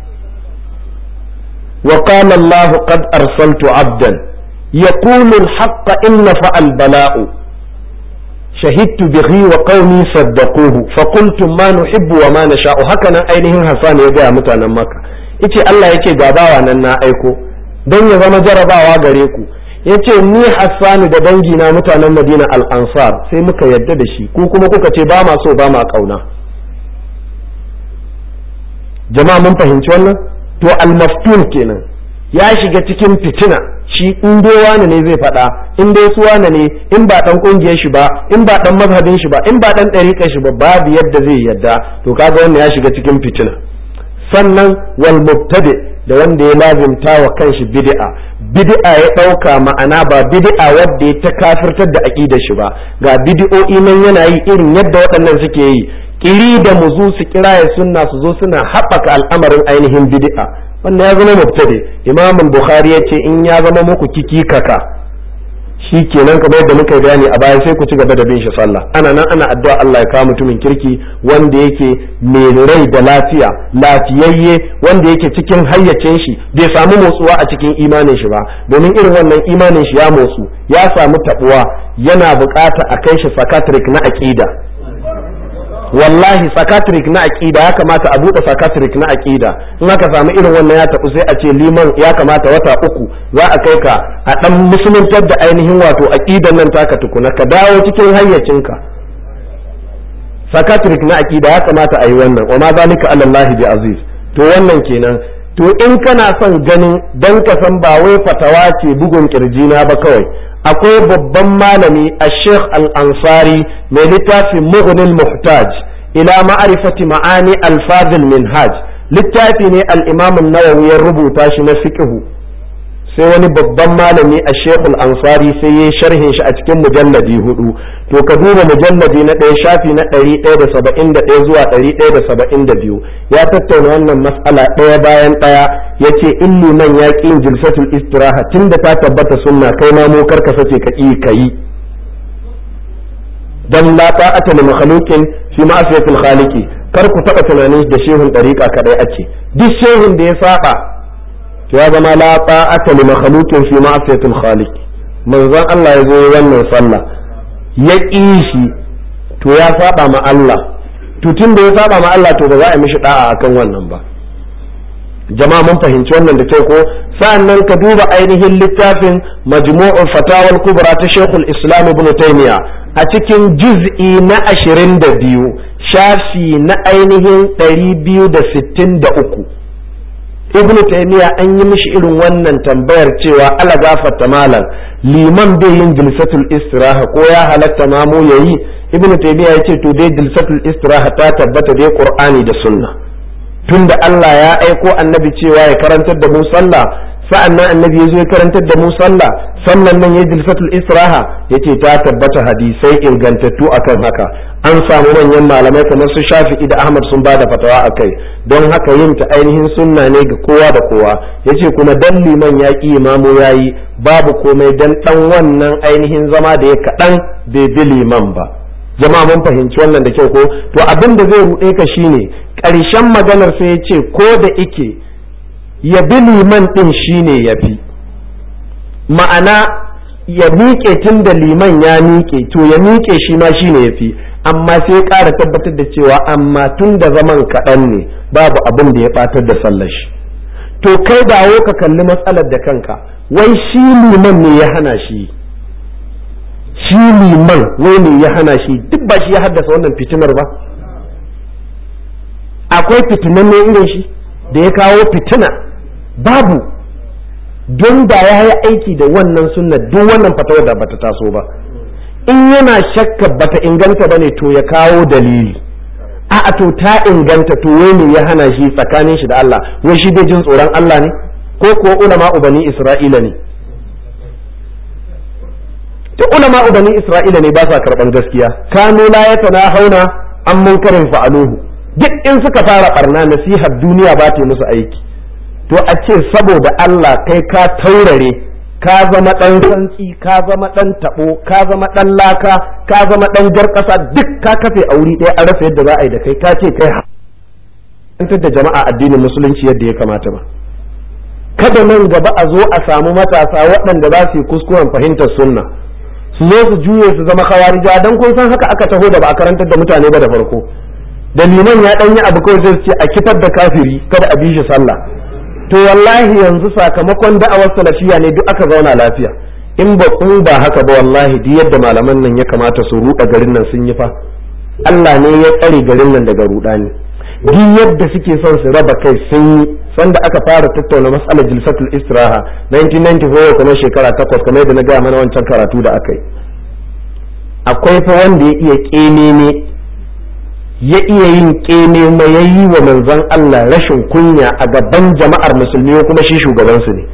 wa qala Allah qad arsaltu abdan yaqulu al-haqq inna fa'al bala'u shahidtu bihi wa qaumi saddaquhu fa qultum ma nuhibbu wa ma nasha'u hakanan ainihin Hassan ya ga mutanen Makka yace Allah yake ga bawa nan na aiko dan ya zama jarabawa gare ku yace ni Hassan da dangina mutanen Madina al-Ansar sai muka yadda da shi ku kuma kuka ce ba ma so ba ma kauna jama'a mun fahimci wannan to al-maftun kenan ya shiga cikin fitina shi in dai wani ne zai faɗa in dai su wani ne in ba dan kungiyar shi ba in ba dan mazhabin shi ba in ba dan ɗariƙar shi ba babu yadda zai yadda to kaga wannan ya shiga cikin fitina sannan wal mubtadi da wanda ya lazimta wa kanshi bid'a bid'a ya ɗauka ma'ana ba bid'a wadda ya ta kafirtar da aqidar shi ba ga bid'o'i nan yana yi irin yadda waɗannan suke yi kiri da muzu su kira ya sunna su zo suna haɓaka al'amarin ainihin bid'a wannan ya zama mubtadi imam bukhari ya ce in ya zama muku kiki kaka shi kenan kamar yadda muka bayani a baya sai ku ci gaba da bin shi sallah ana nan ana addu'a Allah ya kawo mutumin kirki wanda yake mai rai da lafiya lafiyayye wanda yake cikin hayyacin shi bai samu motsuwa a cikin imanin shi ba domin irin wannan imanin shi ya motsu ya samu tabuwa yana bukata a kai shi psychiatric na aqida wallahi psychiatric na aqida ya kamata a bude psychiatric na aqida in aka samu irin wannan ya tabu sai a ce liman ya kamata wata uku za a kai ka a dan musuluntar da ainihin wato aqidan nan taka tukuna ka dawo cikin hayyacinka psychiatric na aqida ya kamata a yi wannan wa ma zalika ala Allah bi aziz to wannan kenan to in kana son ganin dan ka san ba wai fatawa ce bugun kirjina ba kawai akwai babban malami a sheikh al-ansari mai littafin mughnin muhtaj ila ma'arifati ma'ani alfazil minhaj littafi ne al-imam an-nawawi ya rubuta shi na fiqhu sai wani babban malami a sheikh al-ansari sai ya sharhin shi a cikin mujalladi hudu to ka duba mujalladi na ɗaya shafi na ɗari ɗaya da saba'in da ɗaya zuwa ɗari ɗaya da saba'in da biyu ya tattauna wannan mas'ala ɗaya bayan ɗaya ya ce in liman ya ƙi yin jilsatul istiraha tun da ta tabbata sunna kai ma mu karka sace ka ƙi ka yi dan la ta'ata li makhluqin fi ma'siyatil khaliqi kar ku taɓa tunanin da shehun ɗariƙa kaɗai ake duk shehun da ya saba to ya zama la ta'ata li makhluqin fi ma'siyatil khaliqi manzon Allah ya zo wannan sallah ya ƙi shi to ya saba ma Allah to tun da ya saba ma Allah to ba za a mishi da'a akan wannan ba jama'a mun fahimci wannan da kyau ko sa'annan ka duba ainihin littafin majmu'ul fatawal kubra ta Sheikhul Islam Ibn Taymiyyah a cikin juz'i na 22 shafi na ainihin 263 Ibn Taymiyyah an yi mishi irin wannan tambayar cewa ala gafarta malam liman bai yin jilsatul istiraha ko ya halatta mamu yayi ibn taymiya yace to dai jilsatul istiraha ta tabbata dai qur'ani da sunna tunda Allah ya aiko annabi cewa ya karantar da mu sallah sa'annan annabi ya zo ya karantar da mu sallah sannan nan ya jilsatul istiraha yace ta tabbata hadisai ingantattu akan haka an samu manyan malamai kamar su Shafi'i da Ahmad sun bada fatawa akai don haka yin ta ainihin sunna ne ga kowa da kowa yace kuma dan liman ya ki imamu yayi babu komai dan dan wannan ainihin zama da ya kadan bai bi liman ba jama'a mun fahimci wannan da kyau ko to abin da zai ruɗe ka shine ƙarshen maganar sai ya ce ko da ike ya bi liman ɗin shine ya fi ma'ana ya miƙe tun da liman ya miƙe to ya miƙe shi ma shine ya fi amma sai ƙara tabbatar da cewa amma tun da zaman kaɗan ne babu abin da ya ɓatar da sallar shi to kai dawo ka kalli matsalar da kanka wai shi liman ne ya hana shi shi liman wai ne ya hana shi duk ba shi ya haddasa wannan fitinar ba akwai fitinan ne irin shi da ya kawo fitina babu don da ya yi aiki da wannan sunna duk wannan fatawa da bata taso ba in yana shakka bata inganta bane to ya kawo dalili a to ta inganta to wai ne ya hana shi tsakanin shi da Allah wai shi bai jin tsoron Allah ne ko kuwa ulama ubani Isra'ila ne duk ulama bani isra'ila ne ba sa karban gaskiya kanu la yatana hauna an munkarin fa'aluhu duk in suka fara barna nasihar duniya ba ta musu aiki to a ce saboda Allah kai ka taurare ka zama dan santsi ka zama dan tabo ka zama dan laka ka zama dan jar kasa duk ka kafe a wuri ɗaya an rasa yadda za a yi da kai ka ce kai hantar da jama'a addinin musulunci yadda ya kamata ba kada nan gaba a zo a samu matasa waɗanda za su yi kuskuren fahimtar sunna su zo su juye su zama kawarija dan kun san haka aka taho da ba a karantar da mutane ba da farko da liman ya danyi abu kawai zai ce a kifar da kafiri kada a bi shi sallah to wallahi yanzu sakamakon da'awar salafiya ne duk aka zauna lafiya in ba kun ba haka ba wallahi duk yadda malaman nan ya kamata su ruɗa garin nan sun yi fa Allah ne ya tsare garin nan daga rudani duk yadda suke son su raba kai sun yi sanda aka fara tattauna matsalar jilsatul istiraha 1994 kamar shekara takwas kamar yadda na gaya mana wancan karatu da aka yi akwai fa wanda ya iya ƙenene ya iya yin ƙenene ya yi wa manzon Allah rashin kunya a gaban jama'ar musulmi kuma shi shugabansu ne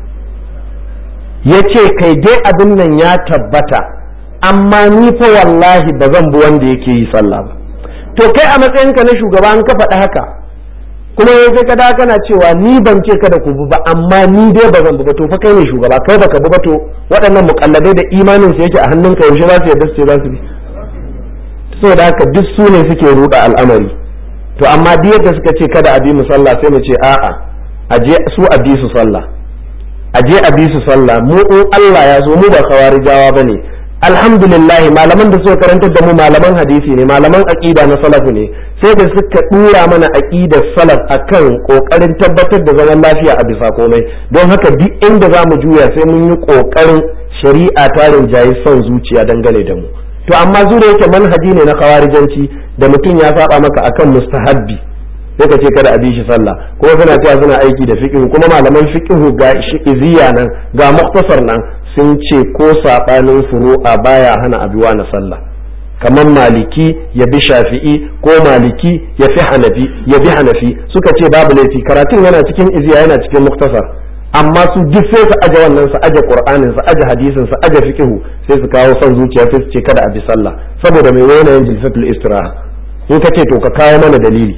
ya ce kai dai abin nan ya tabbata amma ni fa wallahi ba zan bi wanda yake yi sallah ba to kai a matsayinka na shugaba an ka faɗi haka kuma ya kai kada kana cewa ni ban ce kada ku bi ba amma ni dai ba zan bi ba to fa kai ne shugaba kai baka bi ba to waɗannan mukalladai da imanin su yake a hannunka yaushe za su yarda su ce za su bi saboda haka duk su ne suke ruɗa al'amari to amma duk yadda suka ce kada a bi mu sallah sai mu ce a'a a je su a bi su sallah a je a bi su sallah mu in Allah ya zo mu ba kawarijawa bane alhamdulillah malaman da suka karantar da mu malaman hadisi ne malaman aqida na salafu ne sai da suka dura mana aqidar salaf akan kokarin tabbatar da zaman lafiya a bisa komai don haka duk inda za mu juya sai mun yi kokarin shari'a ta rinjayi son zuciya dangane da mu to amma zure yake manhaji ne na kawarijanci da mutum ya saba maka akan mustahabbi sai ka ce kada a bi shi sallah kuma suna cewa suna aiki da fiqh kuma malaman fiqh ga iziya nan ga muktasar nan sun ce ko saɓanin furu'a baya hana abuwa na sallah kamar maliki ya bi shafi'i ko maliki ya fi hanafi ya bi hanafi suka ce babu laifi karatun yana cikin iziya yana cikin muktasar amma su duk sai su aje wannan su aje qur'anin su aje hadisin su aje fiqhu sai su kawo son zuciya sai su ce kada a bi sallah saboda mai wani yin jilsatul istiraha in ka ce to ka kawo mana dalili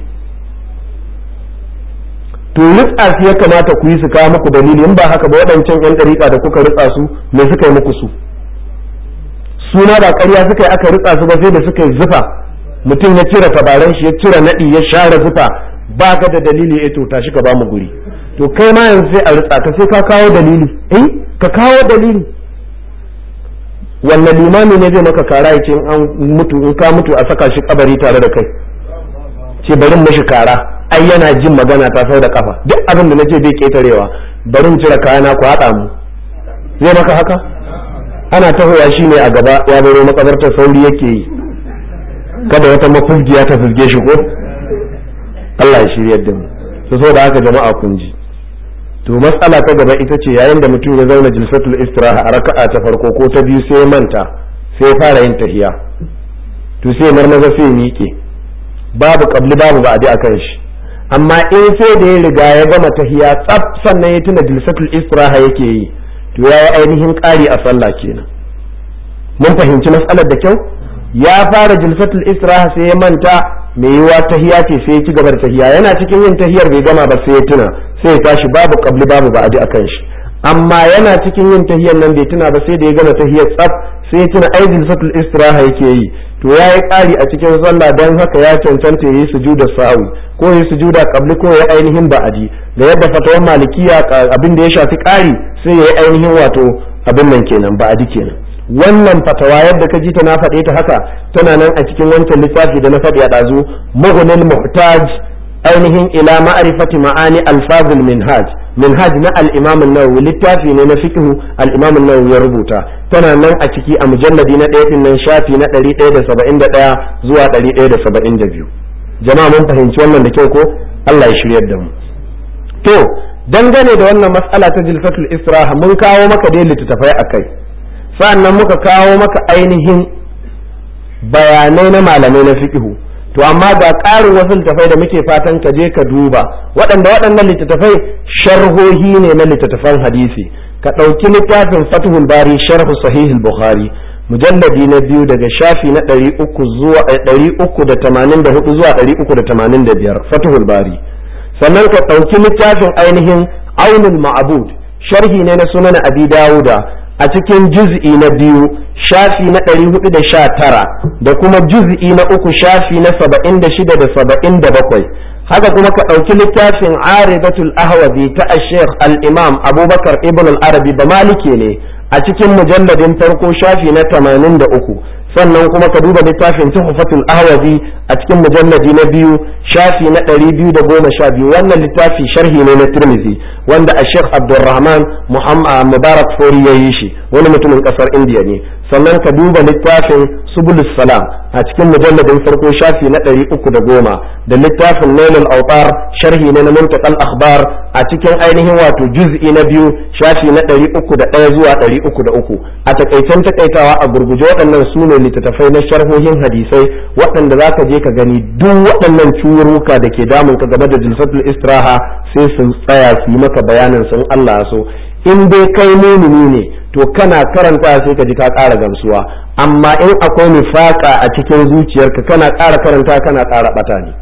to ritsa su ya kamata ku yi su kawo muku dalili in ba haka ba waɗancan yan ɗariƙa da kuka ritsa su me suka yi muku su suna ba ƙarya suka yi aka ritsa su ba sai da suka yi zufa mutum ya cire tabaran shi ya cire naɗi ya share zufa ba ka da dalili eh to tashi ka ba mu guri to kai ma yanzu sai a ritsa ka sai ka kawo dalili eh ka kawo dalili wanne limami ne zai maka kara ya ce in an mutu in ka mutu a saka shi kabari tare da kai ce bari mashi kara ai yana jin magana ta sau da kafa duk abin da nace bai ketarewa bari in cire kayana ku haɗa mu zai maka haka ana tahoya shi ne a gaba ya baro makabartar sauri yake yi kada wata mafulgiya ta fulge shi ko Allah ya shiryar da mu to saboda haka jama'a kun ji to matsala ta gaba ita ce yayin da mutum ya zauna jilsatul istiraha a raka'a ta farko ko ta biyu sai ya manta sai ya fara yin tahiya to sai marmaza sai miƙe babu kabli babu ba'adi akan shi amma in sai da ya riga ya gama tahiya tsaf sannan ya tuna jilsatul istiraha yake yi to ya yi ainihin ƙari a sallah kenan mun fahimci matsalar da kyau ya fara jilsatul istiraha sai ya manta mai yiwa tahiya ce sai ya ci gaba da tahiya yana cikin yin tahiyar bai gama ba sai ya tuna sai ya tashi babu kabli babu ba'adi akan shi amma yana cikin yin tahiyar nan bai tuna ba sai da ya gama tahiyar tsaf sai ya tuna ai jilsatul istiraha yake yi to ya yi ƙari a cikin sallah don haka ya cancanta ya yi sujuda sa'awi ko ya yi sujuda kabli ko ya ainihin ba'adi da yadda fatawar malikiya abin da ya shafi ƙari sai ya yi ainihin wato abin nan kenan ba'adi kenan wannan fatawa yadda ka ji ta na faɗe ta haka tana nan a cikin wancan littafi da na faɗi a ɗazu mughnil muhtaj ainihin ila ma'rifati ma'ani alfazul minhaj minhaj na al-imam an-nawawi littafi ne na fiqh al-imam an-nawawi ya rubuta tana nan a ciki a mujalladi na ɗaya nan shafi na 171 zuwa 172 jama'a mun fahimci wannan da kyau ko Allah ya shiryar da mu to dangane da wannan mas'ala ta jilfatul israha mun kawo maka dai littattafai akai sa'annan muka kawo maka ainihin bayanai na malamai na fiqh to amma ga ƙarin wasu littattafai da muke fatan ka je ka duba waɗanda waɗannan littattafai sharhohi ne na littattafan hadisi ka ɗauki littafin fathul bari sharhu sahihul bukhari mujalladi na biyu daga shafi na ɗari uku zuwa ɗari uku da tamanin da hudu zuwa ɗari uku da tamanin da biyar fathul bari sannan ka ɗauki littafin ainihin aunul ma'abud sharhi ne na sunan abi dawuda a cikin juz'i na biyu shafi na ɗari hudu da sha tara da kuma juz'i na uku shafi na saba'in da shida da saba'in da bakwai haka kuma ka ɗauki littafin aridatul ahwazi ta ashekh al-imam abubakar ibn al-arabi ba maliki ne a cikin mujalladin farko shafi na tamanin da uku sannan kuma ka duba littafin tuhfatul ahwazi a cikin mujalladi na biyu shafi na ɗari biyu da goma sha biyu wannan littafi sharhi ne na tirmizi wanda a sheikh abdulrahman mubarak fori ya yi shi wani mutumin ƙasar indiya ne sannan ka duba littafin subulus salam a cikin mujalladin farko shafi na ɗari uku da goma da littafin nailul autar sharhi ne na muntakal akhbar a cikin ainihin wato juz'i na biyu shafi na ɗari uku da ɗaya zuwa ɗari uku da uku a takaicen takaitawa a gurguje waɗannan su ne littattafai na sharhohin hadisai waɗanda za ka je ka gani duk waɗannan curuka da ke damun ka game da jilsatul istiraha sai sun tsaya su yi maka bayanin sun Allah so in dai kai mumini ne to kana karanta sai ka ji ka ƙara gamsuwa amma in akwai nifaka a cikin zuciyarka kana ƙara karanta kana ƙara ɓata ne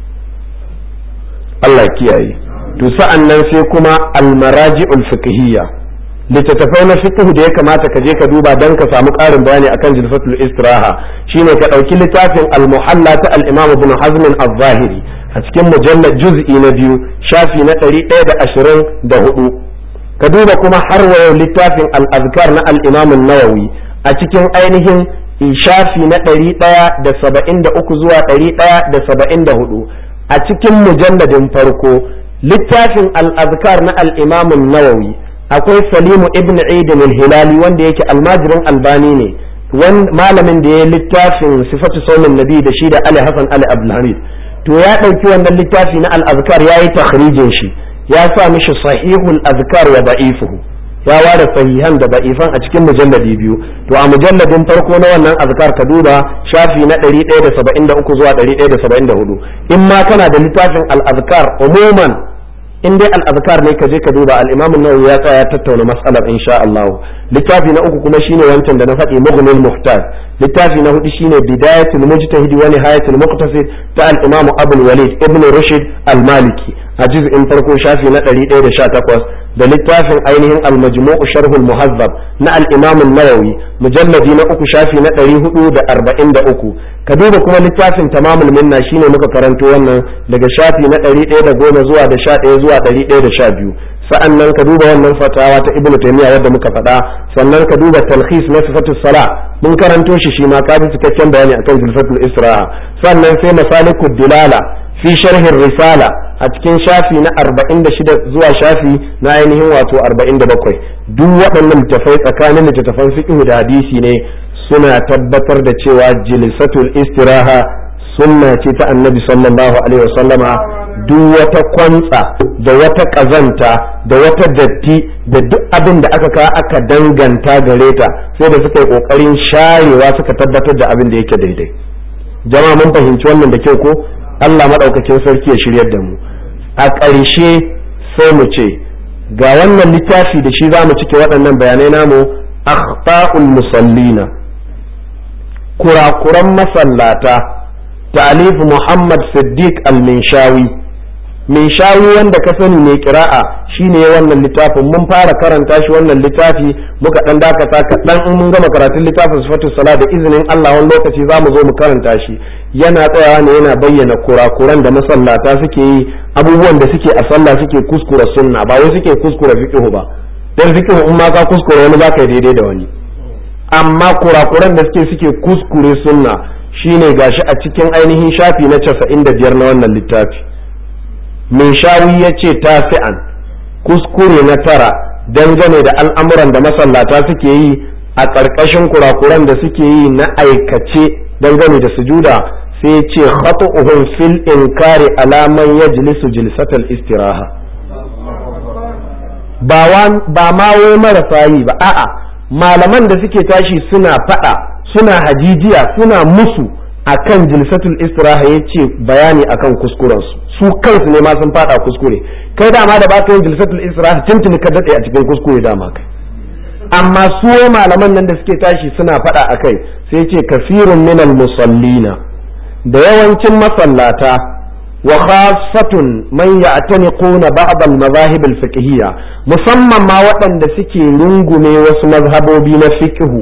Allah kiyaye to sa'an nan sai kuma almaraji'ul fiqhiyya littattafai na fiqh da ya kamata ka je ka duba dan ka samu ƙarin bayani akan jilfatul istiraha shine ka ɗauki littafin al-muhalla ta al-imam ibn hazm al-zahiri a cikin mujallad juz'i na biyu shafi na 124 ka duba kuma har wayo littafin al-azkar na al-imam an-nawawi a cikin ainihin shafi na 173 zuwa 174 a cikin mujalladin farko littafin al-azkar na al-imam an-nawawi akwai salimu ibn idin al-hilali wanda yake almajirin albani ne malamin da ya littafin sifatu saumin nabi da shi da ali hasan ali abdulhamid to ya ɗauki wannan littafi na al-azkar ya yi takhrijin shi ya sa mishi sahihul azkar wa da'ifuhu ya ware sahihan da da'ifan a cikin mujalladi biyu to a mujalladin farko na wannan azkar ka duba shafi na 173 zuwa 174 in ma kana da littafin al-azkar umuman in dai al-azkar ne ka je ka duba al-imam an-nawawi ya tsaya tattauna mas'alar insha Allah littafi na uku kuma shine wancan da na faɗi mughnil muhtaj littafi na hudu shine bidayatul mujtahid wa nihayatul muqtasid ta al-imam abul walid ibn rushd al-maliki a juz'in farko shafi na 118 da littafin ainihin al-majmu' sharh al-muhazzab na al-imam an-nawawi mujalladi na uku shafi na 443 ka duba kuma littafin tamamul minna shine muka karanto wannan daga shafi na 110 zuwa da 11 zuwa 112 sa'an nan ka duba wannan fatawa ta ibnu taymiya wadda muka faɗa sannan ka duba talhis na sifatus sala mun karanto shi shi ma ka ji cikakken bayani akan zilfatul isra'a sannan sai masalikud dilala fi sharhin risala a cikin shafi na 46 zuwa shafi na ainihin wato 47 duk waɗannan littafai tsakanin littattafan fiqh da hadisi ne suna tabbatar da cewa jilisatul istiraha sunna ce ta annabi sallallahu alaihi wasallama duk wata kwantsa da wata ƙazanta da wata datti da duk abin da aka ka aka danganta gare ta sai da suka yi ƙoƙarin sharewa suka tabbatar da abin da yake daidai jama'a mun fahimci wannan da kyau ko Allah madaukakin sarki ya shiryar da mu a ƙarshe sai mu ce ga wannan littafi da shi za mu cike waɗannan bayanai namu akhta'ul musallina kurakuran masallata ta'alif Muhammad Siddiq al-Minshawi Minshawi wanda ka sani mai kira'a shine wannan littafin mun fara karanta shi wannan littafi muka dan dakata kaɗan in mun gama karatun littafin sifatus sala da izinin Allah wani lokaci za mu zo mu karanta shi yana tsayawa ne yana bayyana kurakuran da masallata suke yi abubuwan da suke a sallah suke kuskura sunna ba wai suke kuskura fiqhu ba dan fiqhu in ma ka kuskura wani zaka yi daidai da wani amma kurakuran da suke suke kuskure sunna shine gashi a cikin ainihin shafi na 95 na wannan littafi min shawi ya ce tasi'an kuskure na tara dangane da al'amuran da masallata suke yi a ƙarƙashin kurakuran da suke yi na aikace dangane da sujuda sai ya ce khatu'uhum fil inkari alaman yajlisu jilsatal istiraha ba ma wai marasa yi ba a'a malaman da suke tashi suna fada suna hajijiya suna musu akan jilsatul istiraha yace bayani akan kuskurensu su kansu ne ma sun fada kuskure kai dama da baka yin jilsatul istiraha tuntuni ka dade a cikin kuskure dama kai amma su malaman nan da suke tashi suna fada akai sai ce kasirun minal musallina da yawancin masallata wa khassatun man ya'taniquna ba'd al-madahib al-fiqhiyya musamman ma waɗanda suke rungume wasu mazhabobi na fiqhu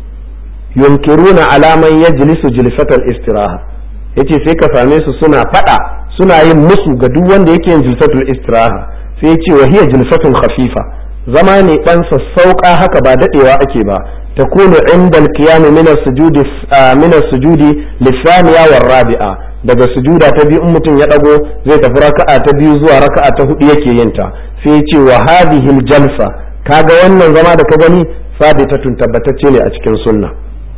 yunkiruna ala man yajlisu jilsatal istiraha yace sai ka same su suna fada suna yin musu ga duk wanda yake yin jilsatul istiraha sai yace wa hiya jilsatun khafifa zama ne dan sassauka haka ba dadewa ake ba takunu inda al-qiyam min as-sujudi min as-sujudi lisaniya war rabi'a daga sujuda ta biyu in mutum ya dago zai tafi raka'a ta biyu zuwa raka'a ta hudu yake yin ta sai yace wa hadhihi al-jalsa kaga wannan zama da ka gani sabitatun tabbatacce ne a cikin sunna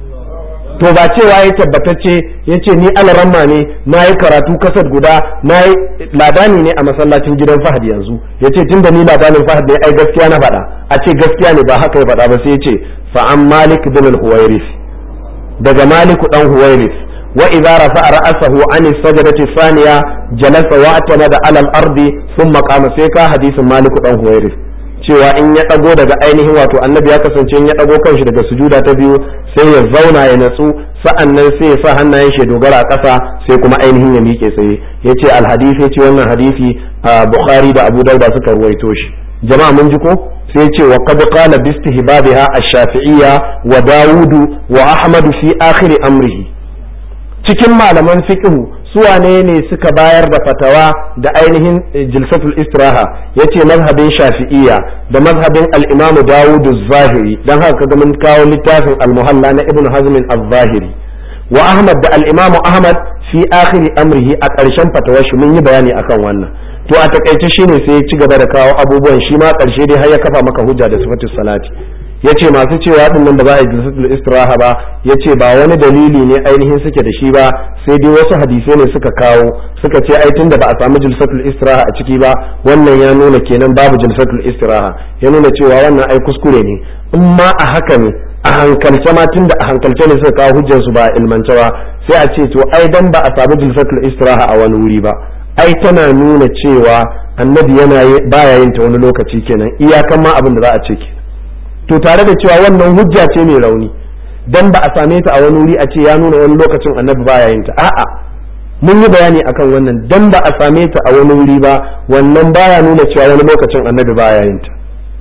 to ba cewa ya tabbatacce ya ce ni alaramma ne na yi karatu kasar guda na yi ladani ne a masallacin gidan fahad yanzu ya ce tun da ni ladanin fahad ne ai gaskiya na faɗa a ce gaskiya ne ba haka ya faɗa ba sai ya ce fa'an malik bin al-huwairis daga maliku dan huwairis wa idza rafa'a ra'sahu an as-sajdati thaniya jalasa wa atamada ala al-ardi thumma qama sai ka hadisin maliku dan huwairis cewa in ya ɗago daga ainihin wato annabi ya kasance in ya ɗago kanshi daga sujuda ta biyu sai ya zauna ya natsu sa'an nan sai ya sa hannayen shi dogara a ƙasa sai kuma ainihin ya miƙe tsaye ya ce alhadisi ya ce wannan hadisi a bukhari da abu dauda suka ruwaito shi jama'a mun ji ko sai ce wa qad qala bi istihbabiha ash-shafi'iyya wa dawudu wa ahmadu fi akhir amrihi cikin malaman fiqhu suwane ne suka bayar da fatawa da ainihin jilsatul istiraha yace mazhabin shafi'iyya da mazhabin al-imamu dawud az-zahiri dan haka kaga mun kawo littafin al-muhalla na ibn hazm az-zahiri wa ahmad da al-imamu ahmad fi akhiri amrihi a ƙarshen fatawar shi mun yi bayani akan wannan to a takaice shine sai ya ci gaba da kawo abubuwan shi ma ƙarshe dai har ya kafa maka hujja da sifatus salati yace masu cewa din nan ba za a yi jilsatul istiraha ba yace ba wani dalili ne ainihin suke da shi ba sai dai wasu hadisai ne suka kawo suka ce ai tunda ba a samu jilsatul istiraha a ciki ba wannan ya nuna kenan babu jilsatul istiraha ya nuna cewa wannan ai kuskure ne in ma a haka ne a hankalce ma tunda a hankalce ne suka kawo hujjar su ba a ilmance ba sai a ce to ai dan ba a samu jilsatul istiraha a wani wuri ba ai tana nuna cewa annabi yana baya yin ta wani lokaci kenan iyakan ma abin da za a ce kenan to tare da cewa wannan hujja ce mai rauni dan ba a same ta a wani wuri a ce ya nuna wani lokacin annabi baya yin ta a'a mun yi bayani akan wannan dan ba a same ta a wani wuri ba wannan baya nuna cewa wani lokacin annabi baya yin ta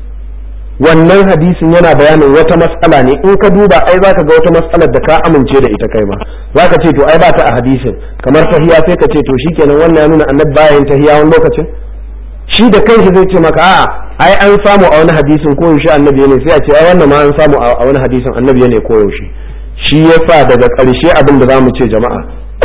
wannan hadisin yana bayanin wata matsala ne in ka duba ai zaka ga wata matsalar da ka amince da ita kai ma zaka ce to ai ba ta a hadisin kamar tahiya sai ka ce to shikenan wannan ya nuna annabi baya yin tahiya wani lokacin shi da kanshi zai ce maka a'a ai an samu a wani hadisin ko yaushe annabi ne sai a ce ai wannan ma an samu a wani hadisin annabi ne ko yaushe shi yasa daga ƙarshe abin da zamu ce jama'a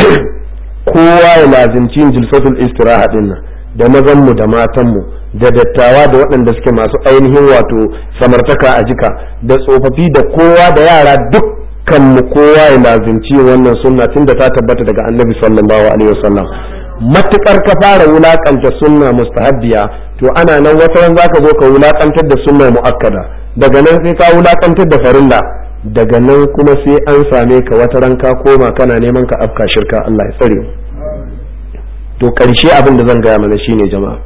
kowa ya lazimci jilsatul istiraha din nan da mazan mu da matan mu da dattawa da waɗanda suke masu ainihin wato samartaka a jika da tsofaffi da kowa da yara dukkan mu kowa ya lazimci wannan sunna tunda ta tabbata daga annabi sallallahu alaihi wasallam matukar ka fara wulakanta sunna mustahabbiya to ana nan wata ran zaka zo ka wulakantar da sunna muakkada daga nan sai ka wulakantar da farilla daga nan kuma sai an same ka wata ran ka koma kana neman ka afka shirka Allah ya tsare to ƙarshe abin da zan gaya mana shine jama'a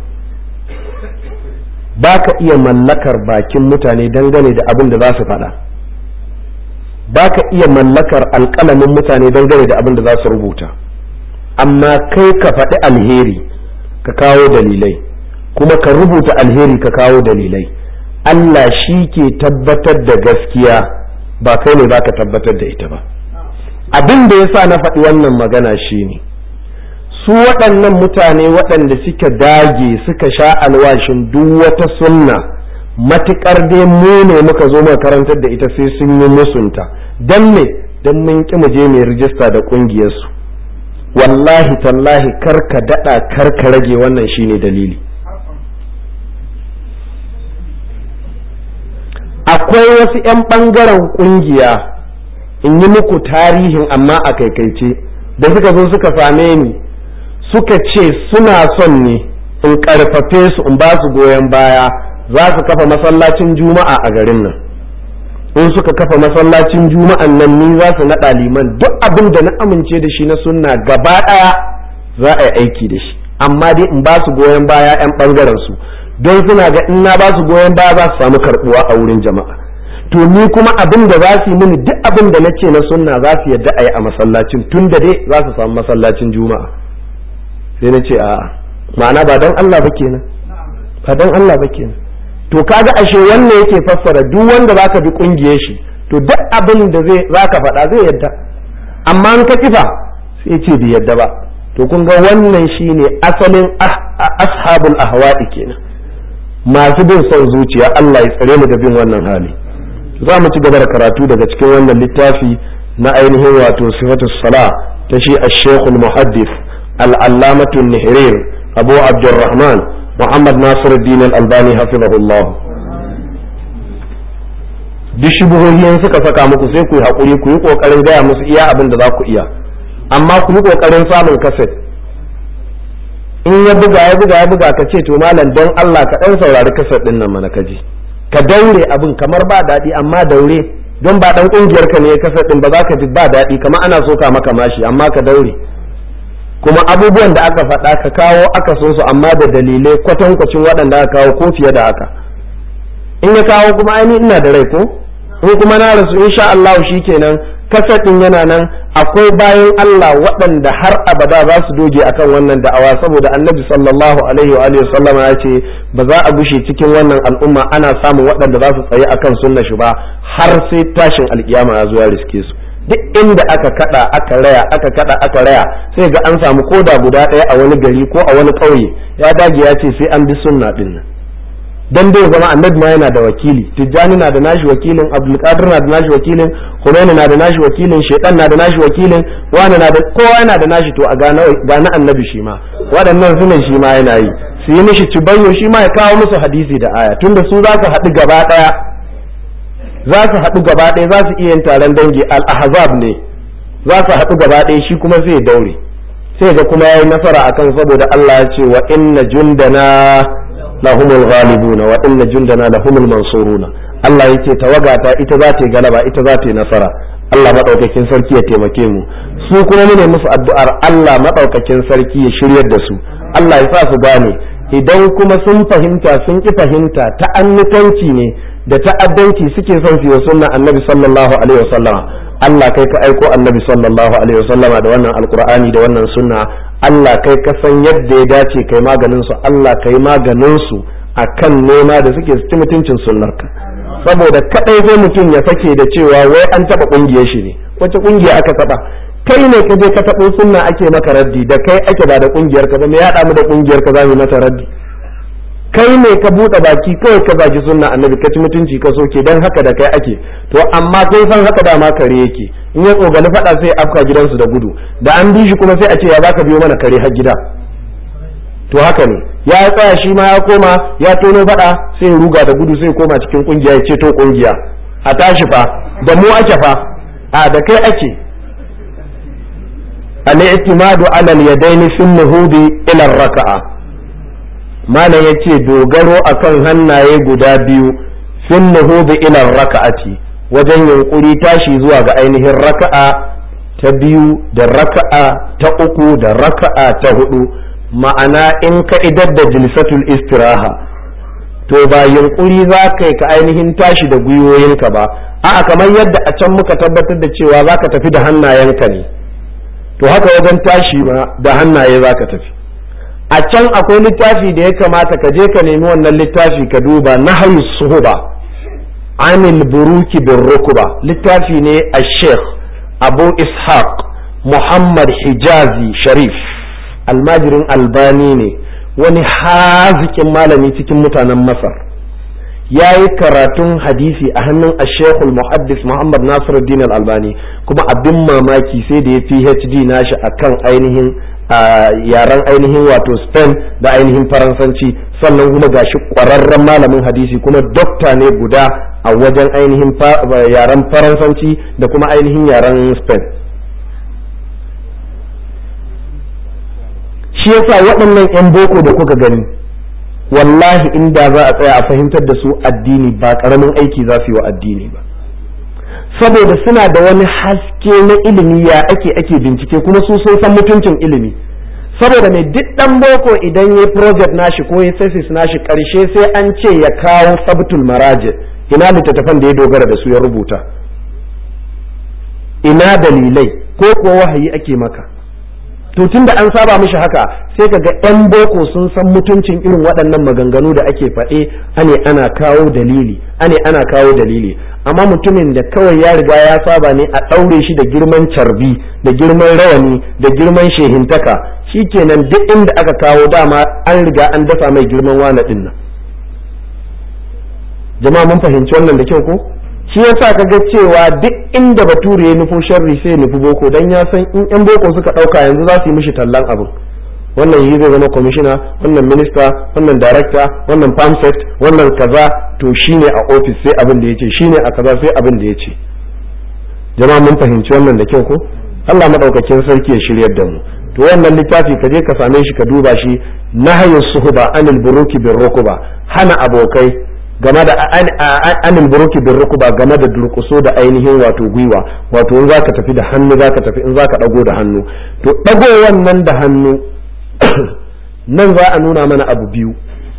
ba ka iya mallakar bakin mutane dangane da abin da za su faɗa ba ka iya mallakar alƙalamin mutane dangane da abin da za su rubuta amma kai ka faɗi alheri ka kawo dalilai kuma ka rubuta alheri ka kawo dalilai Allah shi ke tabbatar da gaskiya ba kai ne ba ka tabbatar da ita ba abin da ya sa na faɗi wannan magana shi ne su waɗannan mutane waɗanda suka dage suka sha alwashin duk wata sunna matuƙar dai mu ne muka zo muka karantar da ita sai sun yi musunta don me don mun ƙi mu je mai rijista da ƙungiyarsu wallahi tallahi kar ka daɗa kar ka rage wannan shine dalili akwai wasu 'yan ɓangaren ƙungiya in yi muku tarihin amma a kaikaice da suka zo suka same ni suka ce suna son ne in ƙarfafe su in ba su goyon baya za su kafa masallacin juma'a a garin nan in suka kafa masallacin juma'an nan ni za su naɗa liman duk abin da na amince da shi na sunna gaba ɗaya za a yi aiki da shi amma dai in ba su goyon baya 'yan ɓangaren su don suna ga in na ba su goyon baya za su samu karɓuwa a wurin jama'a to ni kuma abin da za su yi mini duk abin da na ce na sunna za su yadda a yi a masallacin tun da dai za su samu masallacin juma'a sai na ce a'a ma'ana ba don Allah ba kenan ba don Allah ba kenan to kaga ashe wannan yake fassara duk wanda zaka bi kungiyar shi to duk abin da zai zaka faɗa zai yadda amma an ka kifa sai ce bai yadda ba to kun ga wannan shine asalin ashabul ahwa'i kenan masu bin son zuciya Allah ya tsare mu da bin wannan hali za mu ci gaba da karatu daga cikin wannan littafi na ainihin wato sifatu sala ta shi ash-shaykh al-muhaddith al-allamatu an-nihrir abu abdurrahman muhammad nasiruddin al-albani hafizahullah duk shubuhohin suka saka muku sai ku yi hakuri ku yi kokarin gaya musu iya abin da za ku iya amma ku yi kokarin samun kaset in ya buga ya buga ya buga ka ce to malam don Allah ka dan saurari kaset din nan mana kaji ka daure abin kamar ba daɗi amma daure don ba dan kungiyar ka ne ya kaset din ba za ka ji ba daɗi kamar ana soka maka mashi amma ka daure kuma abubuwan da aka faɗa ka kawo aka so su amma da dalilai kwatankwacin waɗanda aka kawo ko fiye da haka in ya kawo kuma ainihin ina da rai ko in kuma na rasu insha Allah kenan kasadin yana nan akwai bayan Allah waɗanda har abada za su doge akan wannan da'awa saboda annabi sallallahu alaihi wa alihi sallama ya ce ba za a gushe cikin wannan al'umma ana samun waɗanda za su tsaye akan sunna shi ba har sai tashin alkiyama ya zo ya riske su duk inda aka kada aka raya aka kada aka raya sai ga an samu koda guda ɗaya a wani gari ko a wani ƙauye ya dage ya ce sai an bi sunna din nan dan dai zama annabi ma yana da wakili tijjani na da nashi wakilin abdulkadir na da nashi wakilin humaini na da nashi wakilin shaitan na da nashi wakilin wani na da kowa yana da nashi to a ga na annabi shi ma waɗannan sunan shi ma yana yi su yi mishi cibayyo shi ma ya kawo musu hadisi da aya tunda su za su haɗu gaba ɗaya za su haɗu gaba ɗaya za su iya yin taron dangi al-ahzab ne za su haɗu gaba ɗaya shi kuma zai daure sai ga kuma yayi nasara akan saboda Allah ya ce wa inna jundana lahumul ghalibuna wa inna jundana lahumul mansuruna Allah yake tawagata ita za ta yi galaba ita za ta yi nasara Allah madaukakin sarki ya taimake mu su kuma mu ne musu addu'ar Allah madaukakin sarki ya shiryar da su Allah ya sa su gane idan kuma sun fahimta sun ki fahimta ta annutanci ne da ta'addanci suke son su yi sunna annabi sallallahu alaihi wasallama Allah kai ka aiko annabi sallallahu alaihi wasallama da wannan alqur'ani da wannan sunna Allah kai ka san yadda ya dace kai maganin su Allah kai maganin su akan nema da suke ci mutuncin sunnarka saboda kadai sai mutum ya sake da cewa wai an taba kungiyar shi ne wace kungiya aka taba kai ne ka je ka tabo sunna ake maka raddi da kai ake ba da kungiyar ka ba me ya da mu da kungiyar ka za mu mata raddi kai ne ka buɗe baki kawai ka baki sunna annabi ka ci mutunci ka soke dan haka da kai ake to amma kai san haka dama kare yake in ya tsogani faɗa sai afka gidansu da gudu da an bi shi kuma sai a ce ya baka biyo mana kare har gida to haka ne ya tsaya shi ma ya koma ya tono faɗa sai ya ruga da gudu sai ya koma cikin kungiya ya ce to kungiya a tashi fa da mu ake fa a da kai ake al-i'timadu ala al-yadaini fi nuhudi ila raka'a malam yace dogaro akan hannaye guda biyu fin nuhudi ila raka'ati wajen yunkuri tashi zuwa ga ainihin raka'a ta biyu da raka'a ta uku da raka'a ta hudu ma'ana in ka idar da jilsatul istiraha to ba yunkuri za ka yi ka ainihin tashi da gwiwoyinka ba a'a kamar yadda a can muka tabbatar da cewa za ka tafi da hannayenka ne to haka wajen tashi ma da hannaye za ka tafi a can akwai littafi da ya kamata ka je ka nemi wannan littafi ka duba na suhuba anil buruki bin rukuba littafi ne a sheikh abu ishaq muhammad hijazi sharif almajirin albani ne wani hazikin malami cikin mutanen masar ya yi karatun hadisi a hannun ashekul muhaddis muhammad nasiruddin albani kuma abin mamaki sai da ya phd nashi akan ainihin yaren ainihin wato spain da ainihin faransanci sannan kuma gashi kwararren malamin hadisi kuma dokta ne guda a wajen ainihin yaren faransanci da kuma ainihin yaren spain shi yasa waɗannan 'yan boko da kuka gani wallahi inda za a tsaya a fahimtar da su addini ba ƙaramin aiki za su yi wa addini ba saboda suna da wani haske na ilimi ya ake ake bincike kuma su sun san mutuncin ilimi saboda mai duk ɗan boko idan ya project nashi ko ya thesis nashi ƙarshe sai an ce ya kawo sabtul maraji ina littattafan da ya dogara da su ya rubuta ina dalilai ko kuwa wahayi ake maka to tun da an saba mishi haka sai ka ga 'yan boko sun san mutuncin irin waɗannan maganganu da ake faɗe ane ana kawo dalili ane ana kawo dalili amma mutumin da kawai ya riga ya saba ne a ɗaure shi da girman carbi da girman rawani da girman shehintaka shikenan duk inda aka kawo dama an riga an dafa mai girman wane ɗin nan jama'a mun fahimci wannan da kyau ko shi yasa ka ga cewa duk inda bature ya nufo sharri sai ya nufi boko dan ya san in yan boko suka dauka yanzu za su yi mishi tallan abin wannan yi zai zama kwamishina wannan minista wannan darakta wannan pamset wannan kaza to shine a ofis sai abin da yace shine a kaza sai abin da yace jama'a mun fahimci wannan da kyau ko Allah madaukakin sarki ya shiryar da mu to wannan littafi ka je ka same shi ka duba shi nahyu suhba anil buruki bir rukuba hana abokai game da anil buruki bin rukuba game da durkuso da ainihin wato gwiwa wato in zaka tafi da hannu zaka tafi in zaka dago da hannu to dago wannan da hannu nan za a nuna mana abu biyu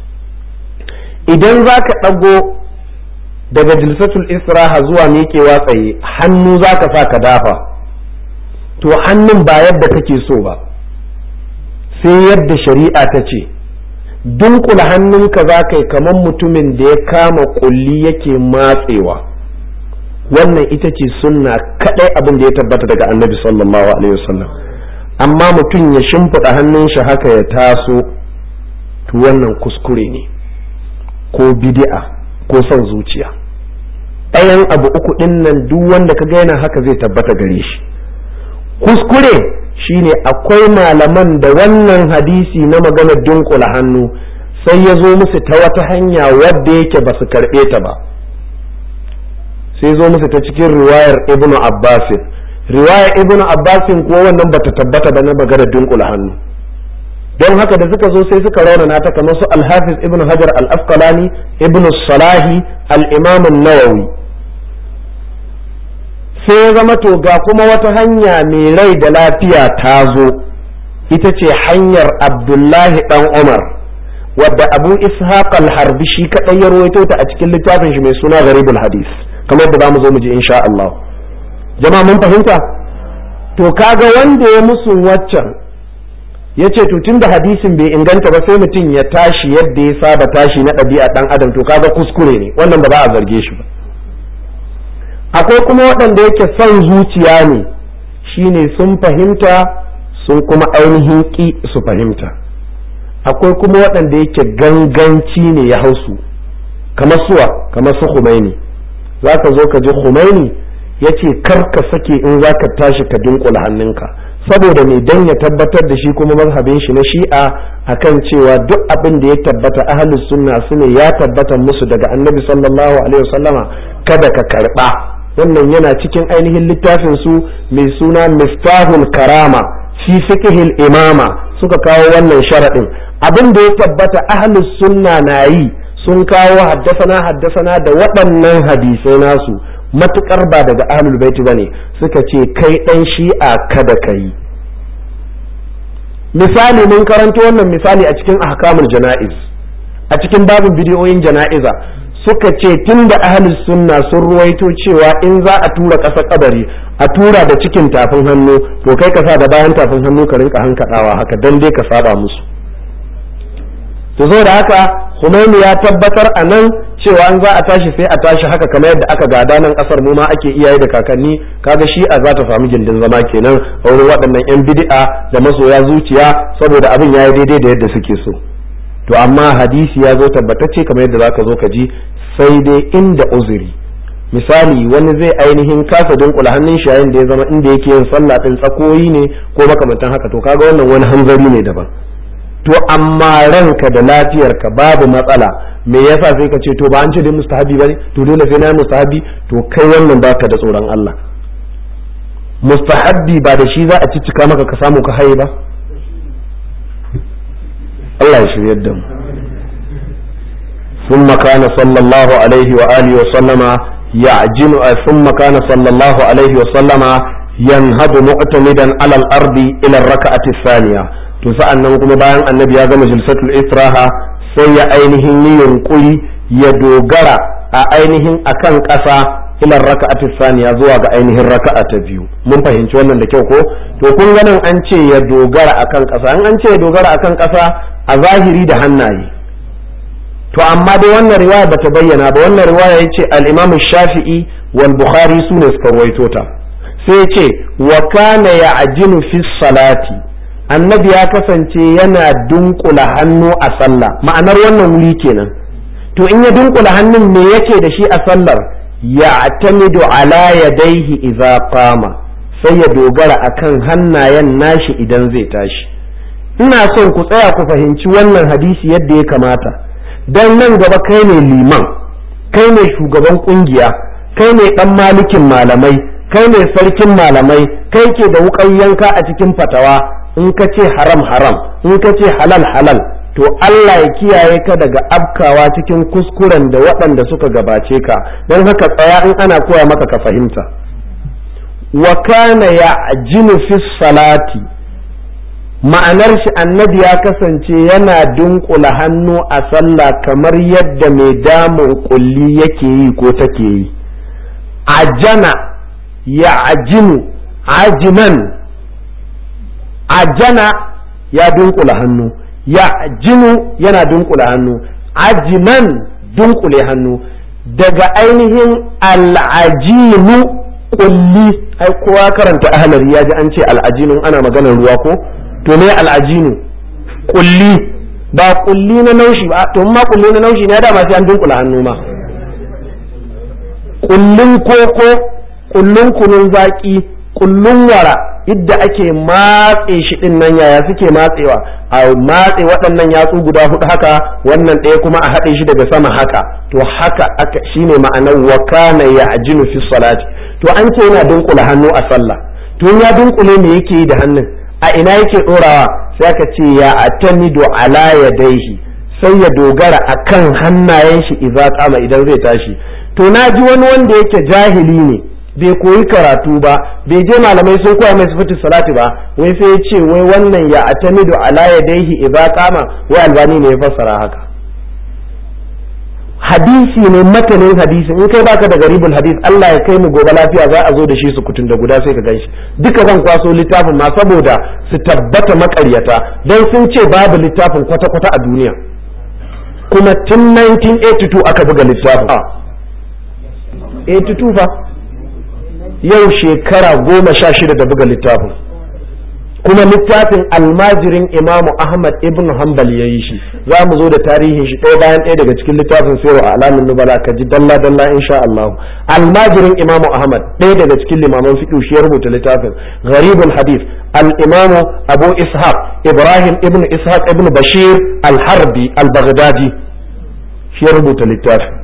idan zaka dago daga jilsatul israha zuwa miƙewa tsaye hannu zaka sa ka dafa to hannun ba yadda kake so ba sai yadda shari'a ta ce dunkula hannunka za ka yi kamar mutumin da ya kama kulli yake matsewa wannan ita ce sunna kadai abin da ya tabbata daga annabi sallallahu alaihi wasallam amma mutum ya shimfiɗa hannun shi haka ya taso to wannan kuskure ne ko bid'a ko son zuciya ɗayan abu uku ɗin nan duk wanda ka yana haka zai tabbata gare shi kuskure shine akwai malaman da wannan hadisi na maganar dunkula hannu sai ya zo musu ta wata hanya wadda yake ba su karɓe ta ba sai zo musu ta cikin riwayar ibnu abbasin riwayar ibnu abbasin ko wannan bata tabbata ba na maganar dunkula hannu don haka da suka zo sai suka raunana ta kamar su alhafiz ibnu hajar al-asqalani ibnu salahi al-imam an-nawawi sai ya zama to ga kuma wata hanya mai rai da lafiya ta zo ita ce hanyar abdullahi dan umar wadda abu ishaq al-harbi shi kadai ya rawaito ta a cikin littafin shi mai suna garibul hadis kamar da zamu zo mu ji insha Allah jama'a mun fahimta to kaga wanda ya musun waccan ya ce to tunda hadisin bai inganta ba sai mutum ya tashi yadda ya saba tashi na ɗabi'a ɗan adam to kaga kuskure ne wannan ba za a zarge shi ba akwai kuma waɗanda yake son zuciya ne shine sun fahimta sun kuma ainihin ƙi su fahimta akwai kuma waɗanda yake ganganci ne ya hausu kamar suwa kamar su Khomeini za ka zo ka ji Khomeini ya ce kar ka sake in za ka tashi ka dunkula hannunka saboda mai dan ya tabbatar da shi kuma mazhabin shi na shi'a akan cewa duk abin da ya tabbata ahlus sunna su ne ya tabbata musu daga annabi sallallahu alaihi wasallama kada ka karba wannan yana cikin ainihin littafin su mai suna miftahul karama fi fiqhil imama suka kawo wannan sharadin abin da ya tabbata ahlus sunna na yi sun kawo haddasana haddasana da waɗannan hadisai nasu matukar ba daga ahlul baiti bane suka ce kai dan shi'a kada kai misali mun karanto wannan misali a cikin ahkamul jana'iz a cikin babin bidiyoyin jana'iza suka ce tun da ahlus sunna sun ruwaito cewa in za a tura ƙasa kabari a tura da cikin tafin hannu to kai ka sa da bayan tafin hannu ka rinka hankadawa haka dan dai ka saba musu to zo da haka Khomeini ya tabbatar a nan cewa an za a tashi sai a tashi haka kamar yadda aka gada nan kasar mu ma ake iyaye da kakanni kaga shi'a za ta samu gindin zama kenan a wurin waɗannan yan bid'a da masoya zuciya saboda abin yayi daidai da yadda suke so to amma hadisi ya zo tabbatacce kamar yadda zaka zo ka ji sai dai inda uzuri misali wani zai ainihin kasa dunkula hannun shi yayin da ya zama inda yake yin sallah din tsakoyi ne ko makamantan haka to kaga wannan wani hanzari ne daban to amma ranka da lafiyarka babu matsala me yasa sai ka ce to ba an ce dai mustahabi bane to dole sai na yi mustahabi to kai wannan baka da tsoron Allah mustahabbi ba da shi za a ciccika maka ka samu ka haye ba Allah ya shiryar da mu ثم كان صلى الله عليه وآله وسلم يعجن ثم كان صلى الله عليه وسلم ينهض معتمدا على الأرض إلى الركعة الثانية to sa'an nan kuma bayan annabi ya gama jilsatul istiraha sai ya ainihin yi yunkuri ya dogara a ainihin akan ƙasa ilar raka'ati saniya zuwa ga ainihin raka'a ta biyu mun fahimci wannan da kyau ko to kun ganin an ce ya dogara akan ƙasa an an ce ya dogara akan ƙasa a zahiri da hannaye to amma dai wannan riwaya bata bayyana ba wannan riwaya yace al-Imam Shafi'i wal Bukhari sune suka rawaito ta sai yace wa kana ya'jinu fi salati annabi ya kasance yana dunkula hannu a sallah ma'anar wannan wuri kenan to in ya dunkula hannun me yake da shi a sallar ya'tamidu ala yadayhi idza qama sai ya dogara akan hannayen nashi idan zai tashi ina son ku tsaya ku fahimci wannan hadisi yadda ya kamata dan nan gaba kai ne liman kai ne shugaban kungiya kai ne dan malikin malamai kai ne sarkin malamai kai ke da wukan yanka a cikin fatawa in ka ce haram haram in ka ce halal halal to Allah ya kiyaye ka daga abkawa cikin kuskuren da waɗanda suka gabace ka don haka tsaya in ana koya maka ka fahimta wa kana ya ajinu fi salati ma'anar shi annabi ya kasance yana dunkula hannu a sallah kamar yadda mai damun kulli yake yi ko take yi ajana ya ajinu ajinan ajana ya dunkula hannu ya jinu yana dunkula hannu ajinan dunkule hannu daga ainihin al'ajinu kulli ai kowa karanta ahlari ya ji an ce al'ajinu ana maganar ruwa ko to ne al'ajinu kulli ba kulli na naushi ba to ma kulli na naushi ne dama sai an dunkula hannu ma kullun koko kullun kunun zaki kullun wara idda ake matse shi din nan yaya suke matsewa a matse waɗannan yatsu guda hudu haka wannan ɗaya kuma a haɗe shi daga sama haka to haka aka shine ma'anar wa kana ya'jinu fi salati to an ce yana dunkula hannu a sallah to ya dunkule me yake yi da hannun a ina yake ɗorawa sai aka ce ya atamidu ala yadaihi sai ya dogara akan hannayen shi idza kama idan zai tashi to na ji wani wanda yake jahili ne bai koyi karatu ba bai je malamai sun koya mai sifatu salati ba wai sai ya ce wai wannan ya atamidu ala yadaihi idza kama wai albani ne ya fassara haka hadisi ne matanin hadisi in kai baka da garibul hadis Allah ya kai mu gobe lafiya za a zo da shi su kutun da guda sai ka ganshi duka zan kwaso littafin ma saboda su tabbata makaryata don sun ce babu littafin kwata-kwata a duniya kuma tun 1982 aka buga littafin 82 fa yau shekara goma sha shida da buga littafin kuma littafin almajirin imamu ahmad ibn hanbal ya yi shi za mu zo da tarihin shi ɗaya bayan ɗaya daga cikin littafin sayarwa a alamin nubala ka ji dalla dalla insha Allah almajirin imamu ahmad ɗaya daga cikin limaman fiƙi shi ya rubuta littafin gharibul hadith al-imamu abu ishaq ibrahim ibn ishaq ibn bashir al-harbi al-baghdadi shi ya rubuta littafin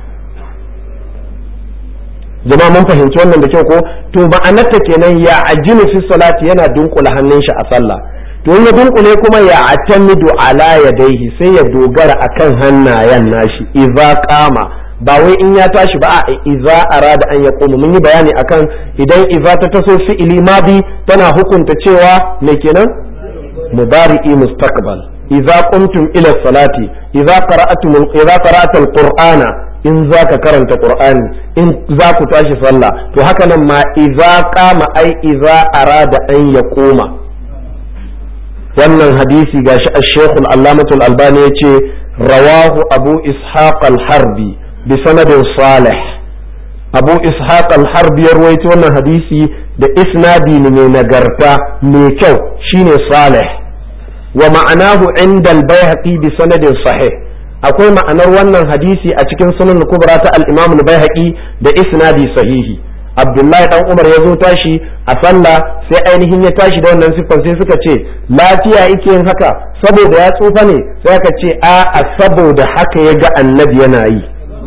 jama'a mun fahimci wannan da kyau ko to ma'anarta kenan ya ajinu fi salati yana dunkula hannun shi a sallah to in ya dunkule kuma ya atamidu ala yadaihi sai ya dogara akan hannayen nashi idza qama ba wai in ya tashi ba a iza arada an ya koma mun yi bayani akan idan iza ta taso fi'ili madi tana hukunta cewa me kenan mudari'i mustaqbal idza qumtum ila salati idza qara'tum idza qara'ta al-qur'ana in za ka karanta qur'ani in za ku tashi sallah to haka nan ma idza qama ai idza arada an ya koma wannan hadisi gashi ash-shaykh al-allamah al-albani yace rawahu abu ishaq al-harbi bi sanadin salih abu ishaq al-harbi ya rawaito wannan hadisi da isnadi ne mai nagarta mai kyau shine salih wa ma'anahu inda al-baihaqi bi sanadin sahih akwai ma'anar wannan hadisi a cikin sunan kubra ta al-imam al-baihaqi da isnadi sahihi abdullahi dan umar ya zo tashi a sallah sai ainihin ya tashi da wannan siffan sai suka ce lafiya yake yin haka saboda ya tsufa ne sai aka ce a a saboda haka ya ga annabi yana yi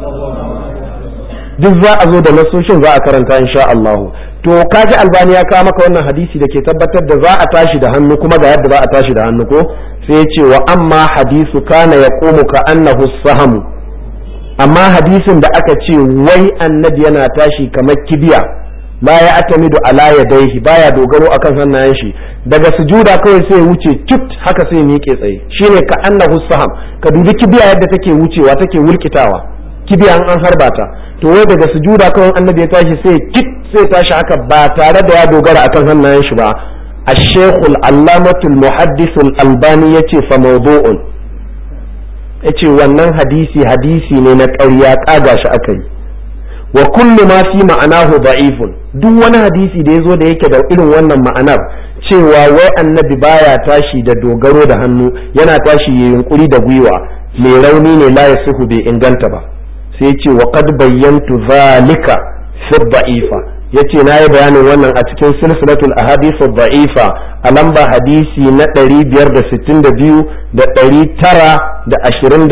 duk za a zo da nasoshin za a karanta insha Allah to kaji albani ya kawo maka wannan hadisi da ke tabbatar da za a tashi da hannu kuma ga yadda za a tashi da hannu ko sai ya ce wa amma hadisu kana ya ka annahu sahamu amma hadisin da aka ce wai annabi yana tashi kamar kibiya la ya atamidu ala yadayhi baya dogaro akan hannayen shi daga sujuda kawai sai wuce kit haka sai miƙe tsaye shine ka annahu saham ka dubi kibiya yadda take wucewa take wulkitawa kibiya an harba ta to wai daga sujuda kawai annabi ya tashi sai kit sai tashi haka ba tare da ya dogara akan hannayen shi ba الشيخ العلامة المحدث الألباني يتي فموضوع yace wannan hadisi hadisi ne na ƙarya ƙaga shi aka yi wa kullu ma fi ma'anahu da'ifun duk wani hadisi da ya zo da yake da irin wannan ma'anar cewa wai annabi baya tashi da dogaro da hannu yana tashi ya yunkuri da gwiwa mai rauni ne la yasihu bai inganta ba sai ce wa qad bayyantu zalika fi da'ifa yace na yi bayanin wannan a cikin silsilatul ahadith da'ifa a lamba hadisi na 562 da 929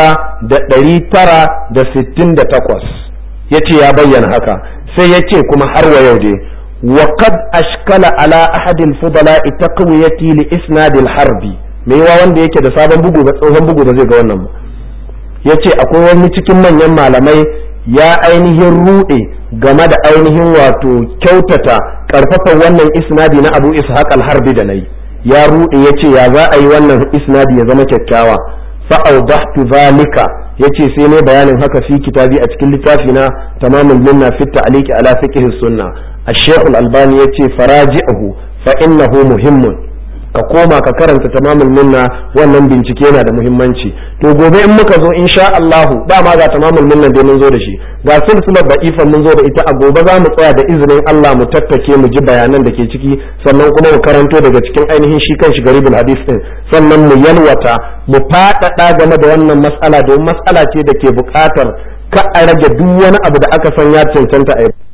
da 968 yace ya bayyana haka sai yace kuma har wa yau dai wa qad ashkala ala ahad al-fudala taqwiyati li isnad al-harbi me yawa wanda yake da sabon bugu ga tsohon bugu da zai ga wannan yace akwai wani cikin manyan malamai ya ainihin rude game da ainihin wato kyautata karfafa wannan isnadi na abu ishaq al-harbi da nayi ya rude yace ya za a yi wannan isnadi ya zama kyakkyawa fa awdahtu zalika yace sai ne bayanin haka fi kitabi a cikin littafi na tamamul minna fi ta'liqi ala fiqh sunna ash-shaykh al-albani yace faraji'uhu fa innahu muhimmun ka koma ka karanta tamamul minna wannan bincike yana da muhimmanci to gobe in muka zo insha Allah dama ga tamamul minna da mun zo da shi ga silsilar da'ifan mun zo da ita a gobe za mu tsaya da izinin Allah mu tattake mu ji bayanan da ke ciki sannan kuma mu karanto daga cikin ainihin shi kanshi garibul hadis din sannan mu yalwata mu faɗaɗa game da wannan mas'ala domin mas'ala ce da ke buƙatar ka a rage duk wani abu da aka san ya cancanta a